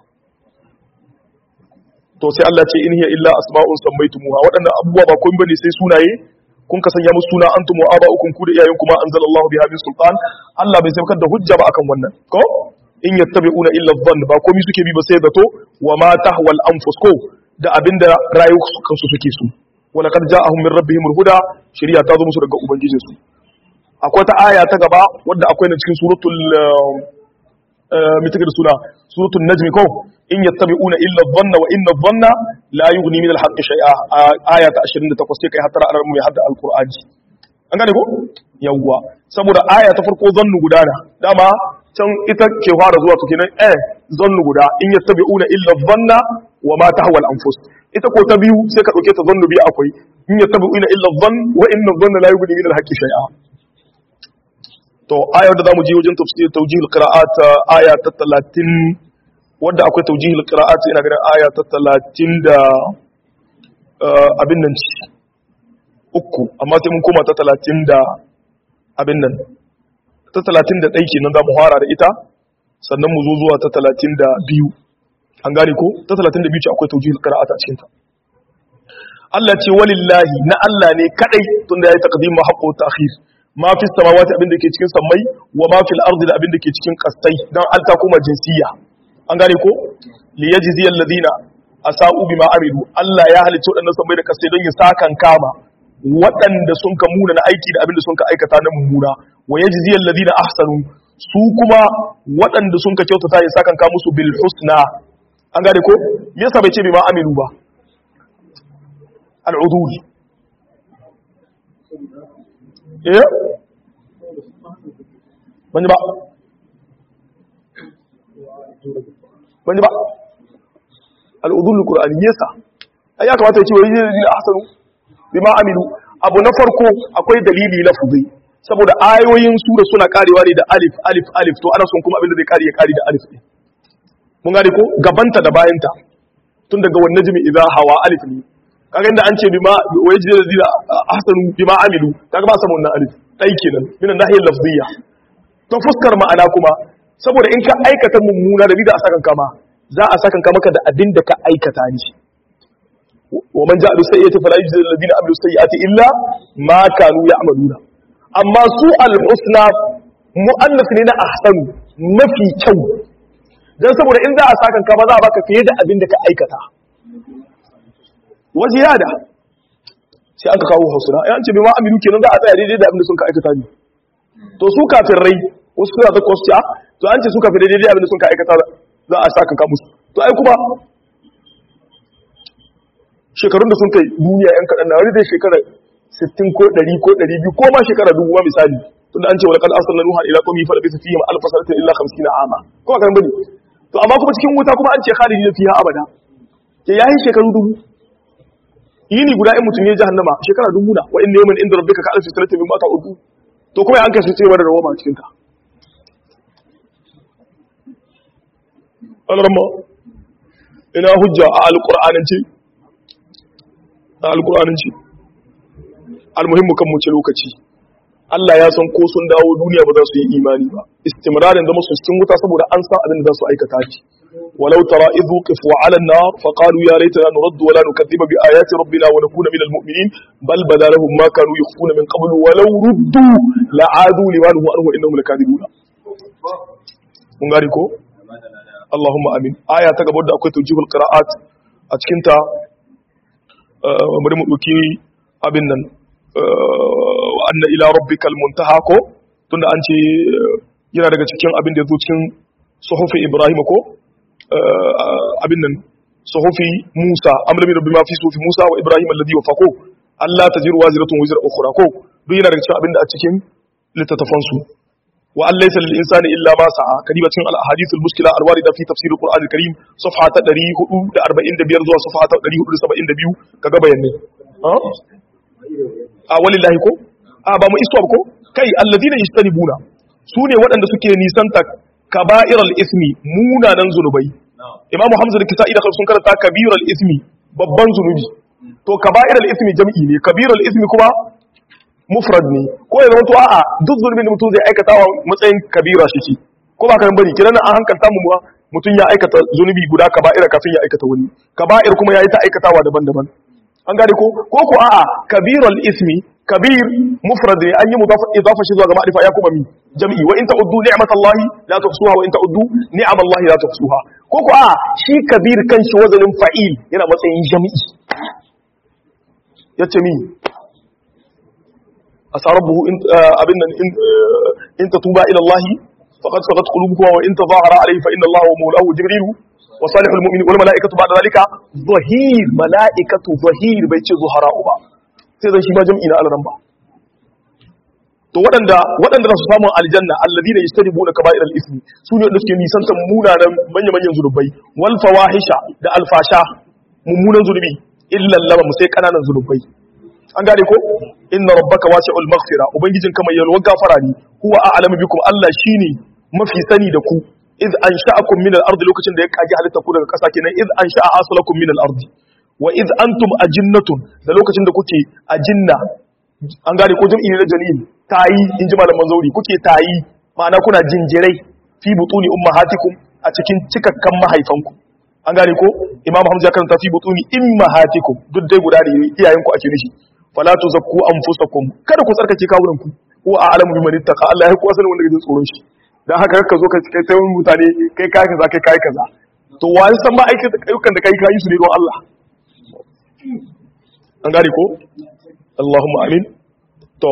to sai Allah ce in hiya illa asma'un sammaytumuha waɗannan abubuwa ba kun bane sai sunaye kun ka sanya musu suna antum wa aba'ukum ku da iyayen kuma anzalallahu biha min sultan Allah bai saukar da hujja ba akan wannan ko in yattabi'una illa dhann ba komai suke bi ba sai zato wa ma tahwal anfus ko da abinda rayukan su suke so wa laqad ja'ahum min rabbihim huda shari'a ta zo musu daga ubangijin su akwai ta aya ta gaba wadda akwai na cikin suratul mitikar suna suratul najmi ko in yattabi'una illa dhanna wa inna dhanna la yughni min al-haqqi shay'a aya ta 28 sai kai hatara alar mu ya hadda al-qur'ani an gane ko yawwa saboda aya ta farko zannu gudana dama can ita ke fara zuwa to kenan eh zannu guda in yattabi'una illa dhanna wa ma tahwa al-anfus ita ko ta biyu sai ka dauke ta zannu biyu akwai in yattabi'una illa dhann wa inna dhanna la yughni min al-haqqi shay'a to ayar da zamu je wajen tafsir tawjihul qira'at aya ta 30 wanda akwai tawjihul qira'at ina ganin aya ta 30 da abin nan ci uku amma sai mun koma ta 30 da abin nan ta 31 kenan zamu fara da ita sannan mu zo zuwa ta 32 an gane ko ta 32 ce akwai tawjihul qira'at a cikin ta Allah ce walillahi na Allah ne kadai tunda yayi taqdim haqqo ta'khir ma fi samawati abin da ke cikin sammai wa ma fil ardi da abin da ke cikin kastai dan alta kuma jinsiya an gane ko li yajzi alladhina asau bima amilu Allah ya halicci wadannan sammai da kastai don ya sakan kama waɗanda sun ka muna na aiki da abin da sun ka aikata na mummuna wa yajzi alladhina ahsanu su kuma waɗanda sun ka kyautata ya sakan ka musu bil husna an gane ko me yasa bai ce bima amilu ba al-udul eh ban ba ban ba al'udul qur'ani yasa ai ya kamata ya ce wai ne ahsanu bima amilu abu na farko akwai dalili na fuzi saboda ayoyin sura suna karewa ne da alif alif alif to ana son kuma abin da zai kare ya kare da alif ne mun gane ko gabanta da bayanta tun daga wannan jimi idza hawa alif ne kaga inda an ce bima wa yaji da zira ahsanu bima amilu kaga ba samu wannan alif dai kenan min nahiyar lafziyya to fuskar ma'ana kuma saboda in ka aikata mummuna da bida a sakan kama za a sakan ka maka da abin da ka aikata ni wa man ja'a bi sayyi'ati fala yujzi alladhina amilu sayyi'ati illa ma kanu ya'maluna amma su al-husna mu'annas ne na ahsanu mafi kyau dan saboda in za a sakan kama za a baka fiye da abin da ka aikata wa ziyada sai aka kawo hausuna yan ce bai ma aminu kenan za a tsaya daidai da abin da sun ka aikata ne to su kafin rai wasu suna ta kwasci a to an ce su kafin daidai da abin da sun ka aikata za a sa kanka musu to ai kuma shekarun da sun kai duniya yan kaɗan na wani zai shekara 60 ko 100 ko 200 ko ma shekara dubu ma misali tunda an ce wala kan arsalna nuha ila qawmi fa labisa fihim alf sanatin illa 50 ama ko kan bane to amma kuma cikin wuta kuma an ce khalidina fiha abada ke yayi shekaru dubu yini guda in mutum ya jahannama shekara dubu na wa inna yawman inda rabbika ka alfi sanatin mimma ta'udu to kuma an kashe cewa da rawama cikin ta alarma ina hujja a alqur'anin ce a alqur'anin ce almuhimmu kan mu ce lokaci Allah ya san ko sun dawo duniya ba za su yi imani ba istimrarin da musu cikin wuta saboda an san abin da za su aikata shi walau tara idh wuqifu 'ala an-nar fa qalu ya laitana nuraddu wa la nukaththiba bi ayati rabbina wa nakuna minal mu'minin bal bada lahum ma kanu yukhfuna min qablu walau ruddu la'adu liman huwa anhu innahum lakadibuna mun gari ko Allahumma amin aya ta gaba da akwai tawjihul qira'at a cikin ta bari mu dauki abin nan wa anna ila rabbikal muntaha ko tunda an ce yana daga cikin abin da yazo cikin suhufi ibrahim ko abin nan suhufi musa amlami rabbi ma fi suhufi musa wa ibrahim alladhi wafaqo Allah tajiru waziratun wizra ukhra ko duk yana daga cikin abin da a cikin littattafan su wa an laysa lil insani illa ma sa'a kadiba cikin al ahadith al muskila al warida fi tafsir al qur'an al karim safha ta 445 zuwa safha ta 472 kaga bayanai a walillahi ko a ba mu iswa ko kai alladina yajtanibuna su ne waɗanda suke nisanta kaba'iral ismi munanan zunubai imamu hamza da kisa'i da sun karanta kabiral ismi babban zunubi to kaba'iral ismi jam'i ne kabiral ismi kuma mufrad ne ko ya zama to a'a duk zunubin da mutum zai aikata wa matsayin kabira shi ce ko ba kan bari kidan an hankalta mu mutum ya aikata zunubi guda kaba'ira kafin ya aikata wani kaba'ir kuma ya yi ta aikatawa daban-daban an gane ko ko ko a'a kabirul ismi kabir mufrad ne an yi mudafa idafa shi zuwa ga ma'rifa ya kuma mi jam'i wa in ta'uddu ni'matallahi la tuhsuha wa in ta'uddu ni'amallahi la tuhsuha ko ko a'a shi kabir kanshi wazanin fa'il yana matsayin jam'i yace mi asarabuhu in abin nan in tatuba ila Allah faqad sagat qulubukum wa in tadhahara alayhi fa inna Allah wa mawlahu jibril وصالح المؤمنين والملائكة بعد ذلك ظهير ملائكة ظهير بيتي ظهراء با sai zan shi ma jam'i na alaran ba to waɗanda waɗanda su samu aljanna alladina yajtanibuna kaba'ir al-ismi su ne wanda suke nisantar munanan manya manyan zunubai wal fawahisha da alfasha mummunan zunubi illa lama mu sai kananan zunubai an gane ko inna rabbaka wasi'ul maghfira ubangijin kamar yalwa gafara ne huwa a'lamu bikum Allah shine mafi sani da ku iz ansha'akum min al-ardi lokacin da ya kaji halitta ku daga ƙasa kenan iz ansha'a aslakum min al-ardi wa iz antum ajinnatun da lokacin da kuke ajinna an gane ko jam'i ne na janin tayi in ji malaman zauri kuke tayi ma'ana kuna jinjirai fi butuni ummahatikum a cikin cikakkan mahaifanku an gane ko imam hamza ya karanta fi butuni ummahatikum duk dai guda ne iyayenku ake nishi fala tuzakku anfusakum kada ku tsarkake kawunanku huwa a'lamu biman ittaqa Allah ya kuwa sanin wanda ke jin tsoron shi dan haka ka zo ka kai sai mutane kai kai kaza kai kai kaza to wani san ba ayyukan da kai kai su ne don Allah an gane ko Allahumma amin to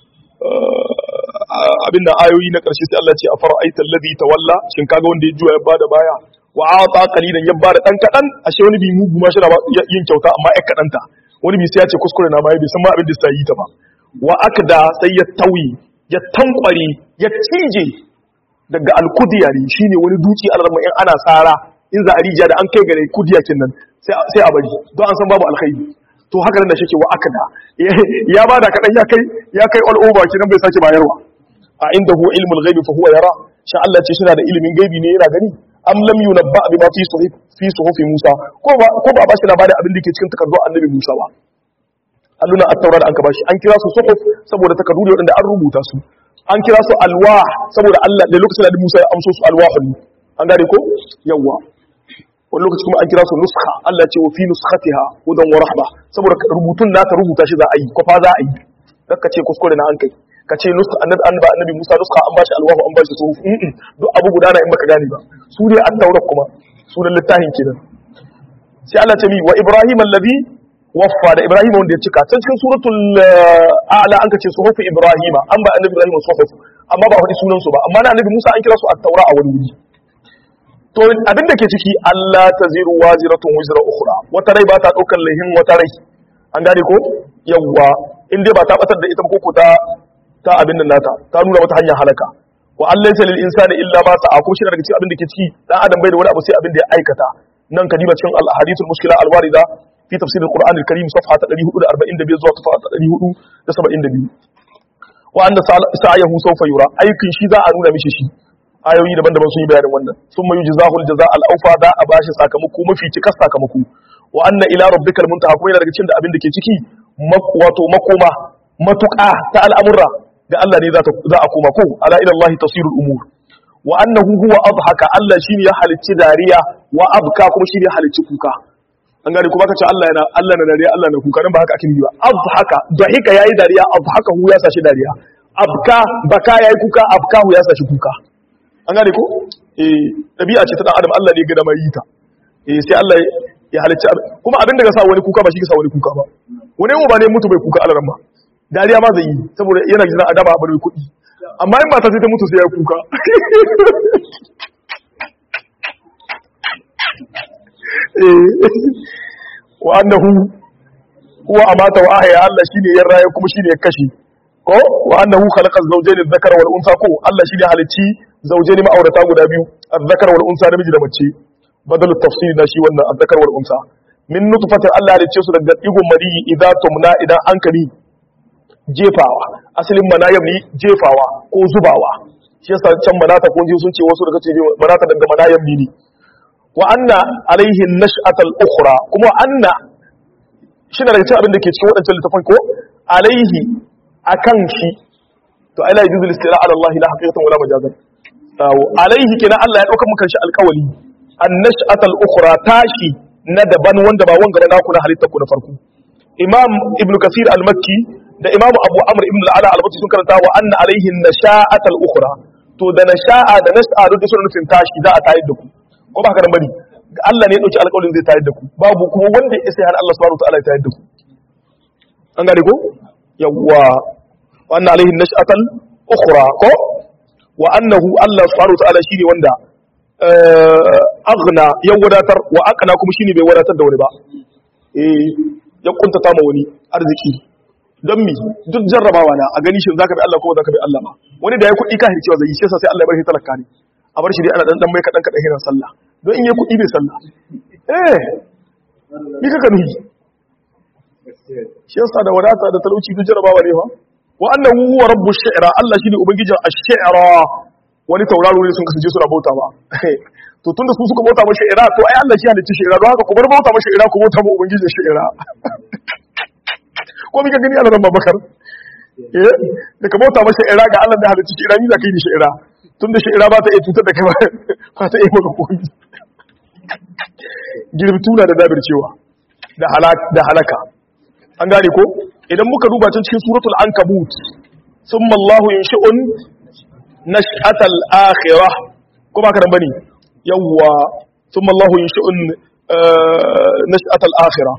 abinda ayoyi na karshe sai Allah ce a fara'aita alladhi tawalla shin kaga wanda ya juya ya bada baya wa ata qalilan ya bada dan kadan ashe wani bi mugu ma shi yin kyauta amma ya kadan ta wani bi sai ya ce kuskure na ma bai san ma abin da sai yi ta ba wa akda sai ya tawi ya tankware ya cije daga alkudiyari shine wani duki alarma in ana tsara in za a rijiya da an kai gare kudiyakin nan sai a bari don an san babu alkhairi to haka nan da shi ke wa akada ya ba da kaɗan ya kai ya kai all over kinan bai sake bayarwa a inda huwa ilmul ghaibi fa huwa yara sha Allah ce shina da ilimin gaibi ne yana gani am lam yunabba bima fi suhuf fi suhufi Musa ko ba ko ba bashi labarin abin da ke cikin takardun annabi Musa ba alluna at-taurat an ka bashi an kira su suhuf saboda takardu ne wanda an rubuta su an kira su alwa saboda Allah da lokacin da Musa ya amso su alwahul an gane ko yawa wani lokaci kuma an kira su nuskha Allah ce wa fi nuskhatiha hudan wa rahma saboda rubutun nata rubuta shi za a yi kwafa za a yi kakka ce kuskure na an kai ka ce nuskha annabi annabi annabi Musa nuskha an bashi alwahu an bashi suhuf duk abu guda na in baka gane ba su ne an taurat kuma sunan littafin kenan sai Allah ce mi wa Ibrahim alladhi waffa da Ibrahim wanda ya cika can cikin suratul a'la an kace suhuf Ibrahim an ba annabi Ibrahim suhuf amma ba wani sunan su ba amma na annabi Musa an kira su at-taura a wani wuri to abin da ke ciki Allah taziru waziratun wizra ukhra wata rai ba ta daukar laihin wata rai an gane ko yawwa in dai ba ta batar da ita ko ko ta ta abin nan nata ta nuna mata hanyar halaka wa an laysa lil insani illa ma sa'a ko shi daga cikin abin da ke ciki dan adam bai da wani abu sai abin da ya aikata nan kadiba cikin al hadithul mushkila al warida fi tafsir al qur'an al karim safha ta 445 zuwa safha ta 472 wa anna sa'ayahu sawfa yura aikin shi za a nuna mishi shi ayoyi daban-daban sun yi bayanin wannan sun mayu jazahul jaza al aufa da a bashi sakamako mafi cikas sakamako wa anna ila rabbikal muntaha kuma yana daga cikin da abin da ke ciki wato makoma matuƙa ta al'amurra ga Allah ne za a koma ko ala ila Allah tasirul umur wa annahu huwa adhaka Allah shine ya halicci dariya wa abka kuma shine ya halicci kuka an gane kuma kace Allah yana Allah na dariya Allah na kuka dan ba haka ake yi ba adhaka dahika yayi dariya adhaka hu ya sashi dariya abka baka yayi kuka abka hu ya sashi kuka an gane ko eh dabi'a ce ta dan adam Allah ne ga da mai yi ta eh sai Allah ya halicci kuma abin da ga sa wani kuka ba shi ga sa wani kuka ba wani mu ba ne mutu bai kuka alaran ba dariya ma zai yi saboda yana jira adaba a bari kuɗi amma in ba ta sai ta mutu sai ya kuka wa annahu huwa amata wa ahya Allah shine ya raye kuma shine ya kashe ko wa annahu khalaqa zawjayn adh-dhakara wal unsa ko Allah shine halicci zawjayn ma'aurata guda biyu adh-dhakara wal unsa namiji da mace badal tafsir na shi wannan adh-dhakara wal unsa min nutfatin Allah halicce su daga digon mari idan tumna idan an kali jefawa asalin manayam ne jefawa ko zubawa shi yasa can manata ko sun ce wasu daga ce manata daga manayam ne wa anna alaihi nash'atal ukhra kuma anna shi na daga cikin abin da ke cikin waɗancan littafin ko alaihi akan shi to ai la yuzu istila ala Allah la haqiqatan wala majazan tawo alaihi kenan Allah ya dauka muka shi alƙawali an nash'atal ukhra tashi na daban wanda ba wanga na naku na halittar ku na farko imam ibn kasir al-makki da imam abu amr ibn al-ala al-bati sun karanta wa anna alaihi nasha'atal ukhra to da nasha'a da nas'a duk suna nufin tashi za a tayar da ku ko ba haka nan bane Allah ne ya dauki alƙawarin zai tayar da ku babu kuma wanda ya sai har Allah subhanahu wa ta'ala ya tayar da ku an gane ko yawwa wa anna alaihi nash'atal ukhra ko wa annahu Allah subhanahu wa ta'ala shine wanda aghna ya wadatar wa aqna kuma shine bai wadatar da wani ba eh ya kuntata ma wani arziki don mi duk jarrabawa na a gani shi zaka bi Allah ko zaka bi Allah ba wani da ya kuɗi ka hircewa zai yi shi yasa sai Allah ya bar shi talaka ne a bar shi dai ana dan dan mai kadan kadan hinan sallah don in yi kuɗi bai sallah eh ni kaka nuhi shi yasa da wadata da talauci duk jarrabawa ne fa wa annahu huwa rabbu shi'ra Allah shine ubangijin ash-shi'ra wani tauraro ne sun kasance suna bauta ba to tunda su suka bauta mashi ira to ai Allah shi halicci shi ira don haka ku bar bauta mashi ira ku bauta ma ubangijin shi ira ko mika gani Allah zan babakar eh da ka bauta mashi ira ga Allah da halicci shi ira ni za ka yi ni shi ira tunda shi ira ba ta iya cutar da kai ba ta iya maka komai girtuna da dabir cewa da da halaka an gane ko idan muka duba can cikin suratul ankabut summa Allahu yunshi'un nash'atal akhirah ko ba ka dan bane yawwa thumma Allah yunshi'un nash'atal akhirah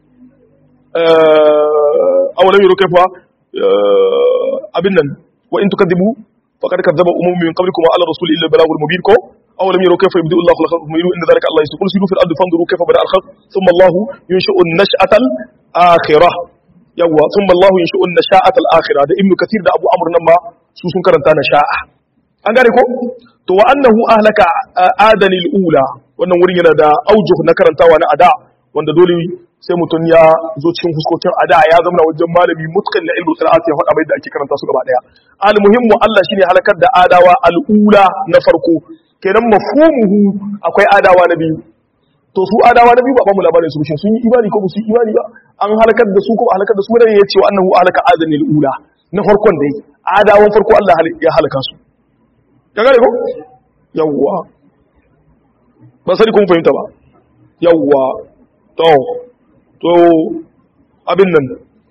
aw lam yuru kayfa abin nan wa in tukadibu faqad kadzaba umum min qablikum wa ala rasul illa balagul mubin ko aw lam yuru kayfa yabdu Allah khalqa thumma inna dhalika Allah yaqul siru fil ardi fanzuru kayfa bada al khalq thumma Allah yunshi'un nash'atal akhirah yawwa thumma Allah yunshi'un nash'atal akhirah da ibnu kathir da abu amr nan ma su sun karanta nasha'a an gane ko to wa annahu ahlaka adanil ula wannan wurin yana da aujuh na karantawa na ada wanda dole sai mutum ya zo cikin huskokin ada ya zama wajen malami mutqin na ilmu qira'at ya faɗa mai da ake karanta su gaba daya al muhimmu Allah shine halakar da adawa al ula na farko kenan mafhumuhu akwai adawa na biyu to su adawa na biyu ba ba mu labarin su shin sun yi imani ko ba su yi imani ba an halakar da su ko ba halakar da su ne ya ce wa annahu ahlaka adanil ula na farkon dai adawan farko Allah ya halaka su ya gane ko yawwa ba sani kun fahimta ba yawwa to to abin nan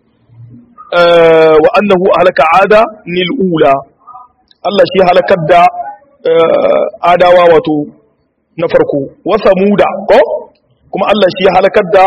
wa annahu ahlaka ada nil ula Allah shi halakar da adawa wato na farko wa samuda ko kuma Allah shi halakar da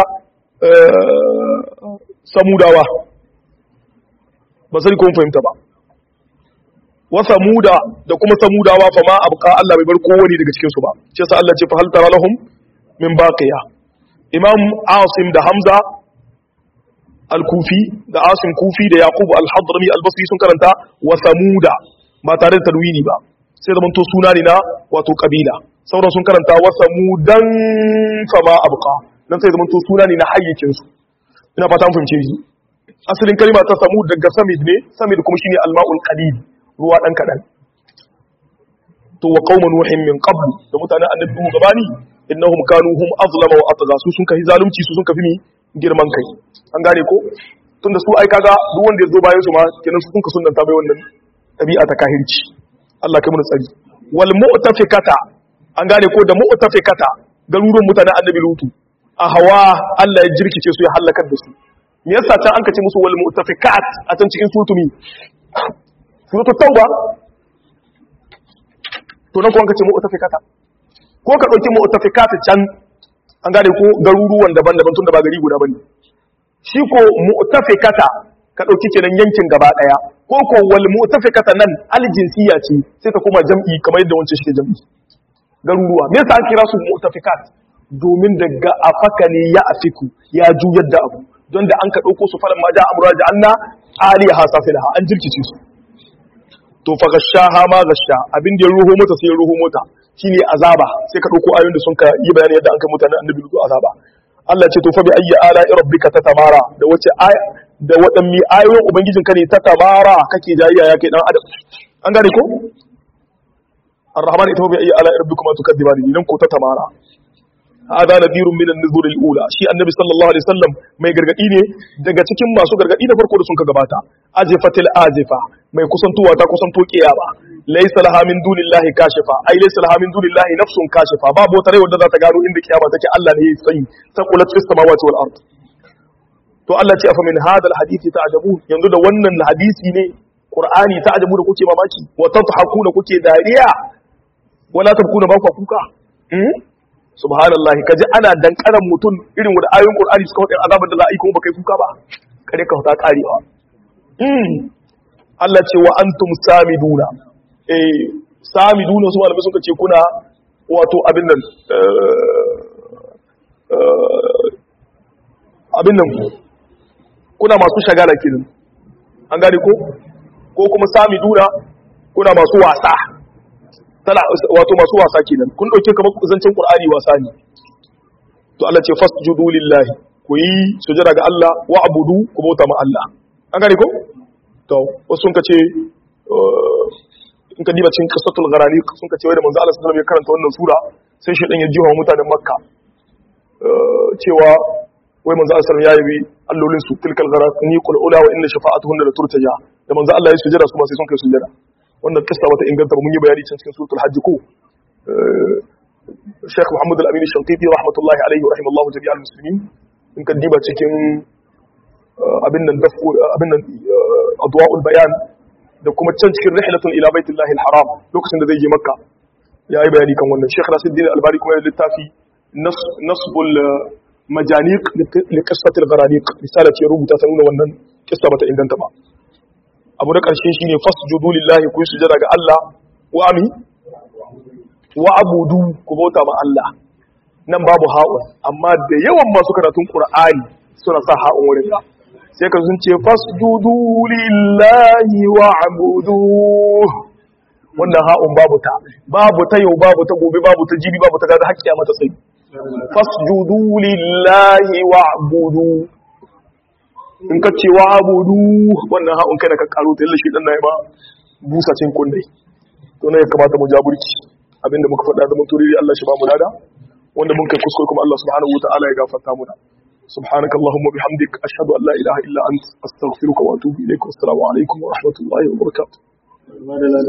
samudawa ba sani kun fahimta ba wa samuda da kuma samudawa fa ma abqa Allah bai bar kowani daga cikin su ba shi yasa Allah ce fa hal tara lahum min baqiya imam asim da hamza al-kufi da asim kufi da yaqub al-hadrami al-basri sun karanta wa samuda ba tare da tarwini ba sai zaman to suna ne na wato kabila sauran sun karanta wa samudan fa ma abqa dan sai zaman to suna ne na hayyacin su ina fata mun fahimce shi asalin kalma ta samud daga samid ne samid kuma shine al-ma'ul qalil ruwa ɗan kaɗan to wa qauma nuhin min qabl da mutanen annabi nuhu gabani innahum kanu hum azlama wa atgha su sun kai zalunci su sun kafi mi girman kai an gane ko tunda su ai kaga duk wanda ya zo bayan su ma kenan su kunka sunnanta bai wannan ɗabi'a ta kahirci Allah kai mu tsari wal mu'tafikata an gane ko da mu'tafikata garuruwan mutanen annabi lutu a hawa Allah ya jirkice su ya halakar da su me yasa can an kace musu wal mu'tafikat a can cikin surutumi suratul tauba to nan ko an kace mu'tafikata ko ka dauki mu'tafikata can an gane ko garuruwan daban-daban tunda ba gari guda bane shi ko mu'tafikata ka dauki kenan yankin gaba daya ko ko wal mu'tafikata nan aljinsiya ce sai ta koma jam'i kamar yadda wancan shi ke jam'i garuruwa me yasa an kira su mu'tafikat domin daga afaka ne ya afiku ya juyar da abu don da an ka dauko su falan ma da amra da anna aliha safilaha an jirkice su to fa gashaha ma gasha abin da ya ruho mota sai ya ruho mota shine azaba sai ka dauko ayoyin da sun ka yi bayani yadda an kai mutanen annabi lutu azaba Allah ce to fa bi ayyi ala rabbika tatamara da wace aya da wadanni ayoyin ubangijin ka ne ta tamara kake jayayya ya kai dan adam an gane ko الرحمن ita bi ayyi ala rabbikuma tukadibani nan ko ta tamara hada nadirun min an-nuzur al-ula shi annabi sallallahu alaihi wasallam mai gargadi ne daga cikin masu gargadi da farko da sun ka gabata azifatil azifa mai kusantuwa ta kusanto kiyama laysa laha min dunillahi kashifa ai laysa laha min dunillahi nafsun kashifa babu wata rai wanda za ta gano inda kiyama take Allah ne ya sani taqulat fis samawati wal ard to Allah ce afa min hada al-hadisi ta'jabu yanzu da wannan hadisi ne Qur'ani ta'jabu da kuke mamaki wa tadhakuna kuke dariya wala tabkuna ba ku kuka subhanallah kaji ana dankaran mutum irin wanda ayoyin qur'ani suka faɗi azabar da za a yi kuma baka yi kuka ba kare ka ta karewa Allah ce wa antum samiduna eh samiduna su malamai suka ce kuna wato abin nan abin nan kuna masu shagala kenan an gane ko ko kuma samiduna kuna masu wasa tana wato masu wasa kenan kun dauke kamar zancen qur'ani wasa ne to Allah ce fasjudu lillahi ku yi sujada ga Allah wa abudu ku bauta ma Allah an gane ko to wasu sun kace in ka diba cikin qissatul gharani sun kace wai da manzo Allah sallallahu alaihi wasallam ya karanta wannan sura sai shedan ya jiwa mutanen makka cewa wai manzo Allah sallallahu alaihi wasallam ya yi allolin su tilkal gharani qul ula wa inna shafa'atuhunna la turtaja da manzo Allah ya sujada su ma sai sun kai sujada wannan kissa bata inganta ba mun yi bayani can cikin suratul hajj ko Sheikh Muhammad Al-Amin Shantiti rahmatullahi alaihi wa rahimallahu jami'al muslimin in ka diba cikin abin nan dafu abin nan adwa'ul bayan da kuma can cikin rihlatul ila baitillahi al-haram lokacin da zai je makka ya yi bayani kan wannan Sheikh Nasiruddin Albani kuma ya littafi nasbul majaniq li qissatil gharaniq misala ce rubuta ta nuna wannan kissa bata inganta ba abu da ƙarshe shi ne fasjudu lillahi ku yi sujada ga Allah wa ami wa abudu ku bauta ma Allah nan babu ha'un amma da yawan masu karatun Qur'ani suna sa ha'un wurin ka sai ka sun ce fasjudu lillahi wa abudu wannan ha'un babu ta babu ta yau babu ta gobe babu ta jibi babu ta gaza hakkiya mata sai fasjudu lillahi wa abudu in ka ce wa abudu wannan ha'un kai da ka karo ta yalla shi dan nayi ba busa cin kundai to ne ya kamata mu jaburki abinda muka faɗa da muturi Allah shi ba mu nada wanda mun kai kuskure kuma Allah subhanahu wataala ya gafarta mu da subhanaka allahumma bihamdik ashhadu an la ilaha illa ant astaghfiruka wa atubu ilaik wassalamu alaikum wa rahmatullahi wa barakatuh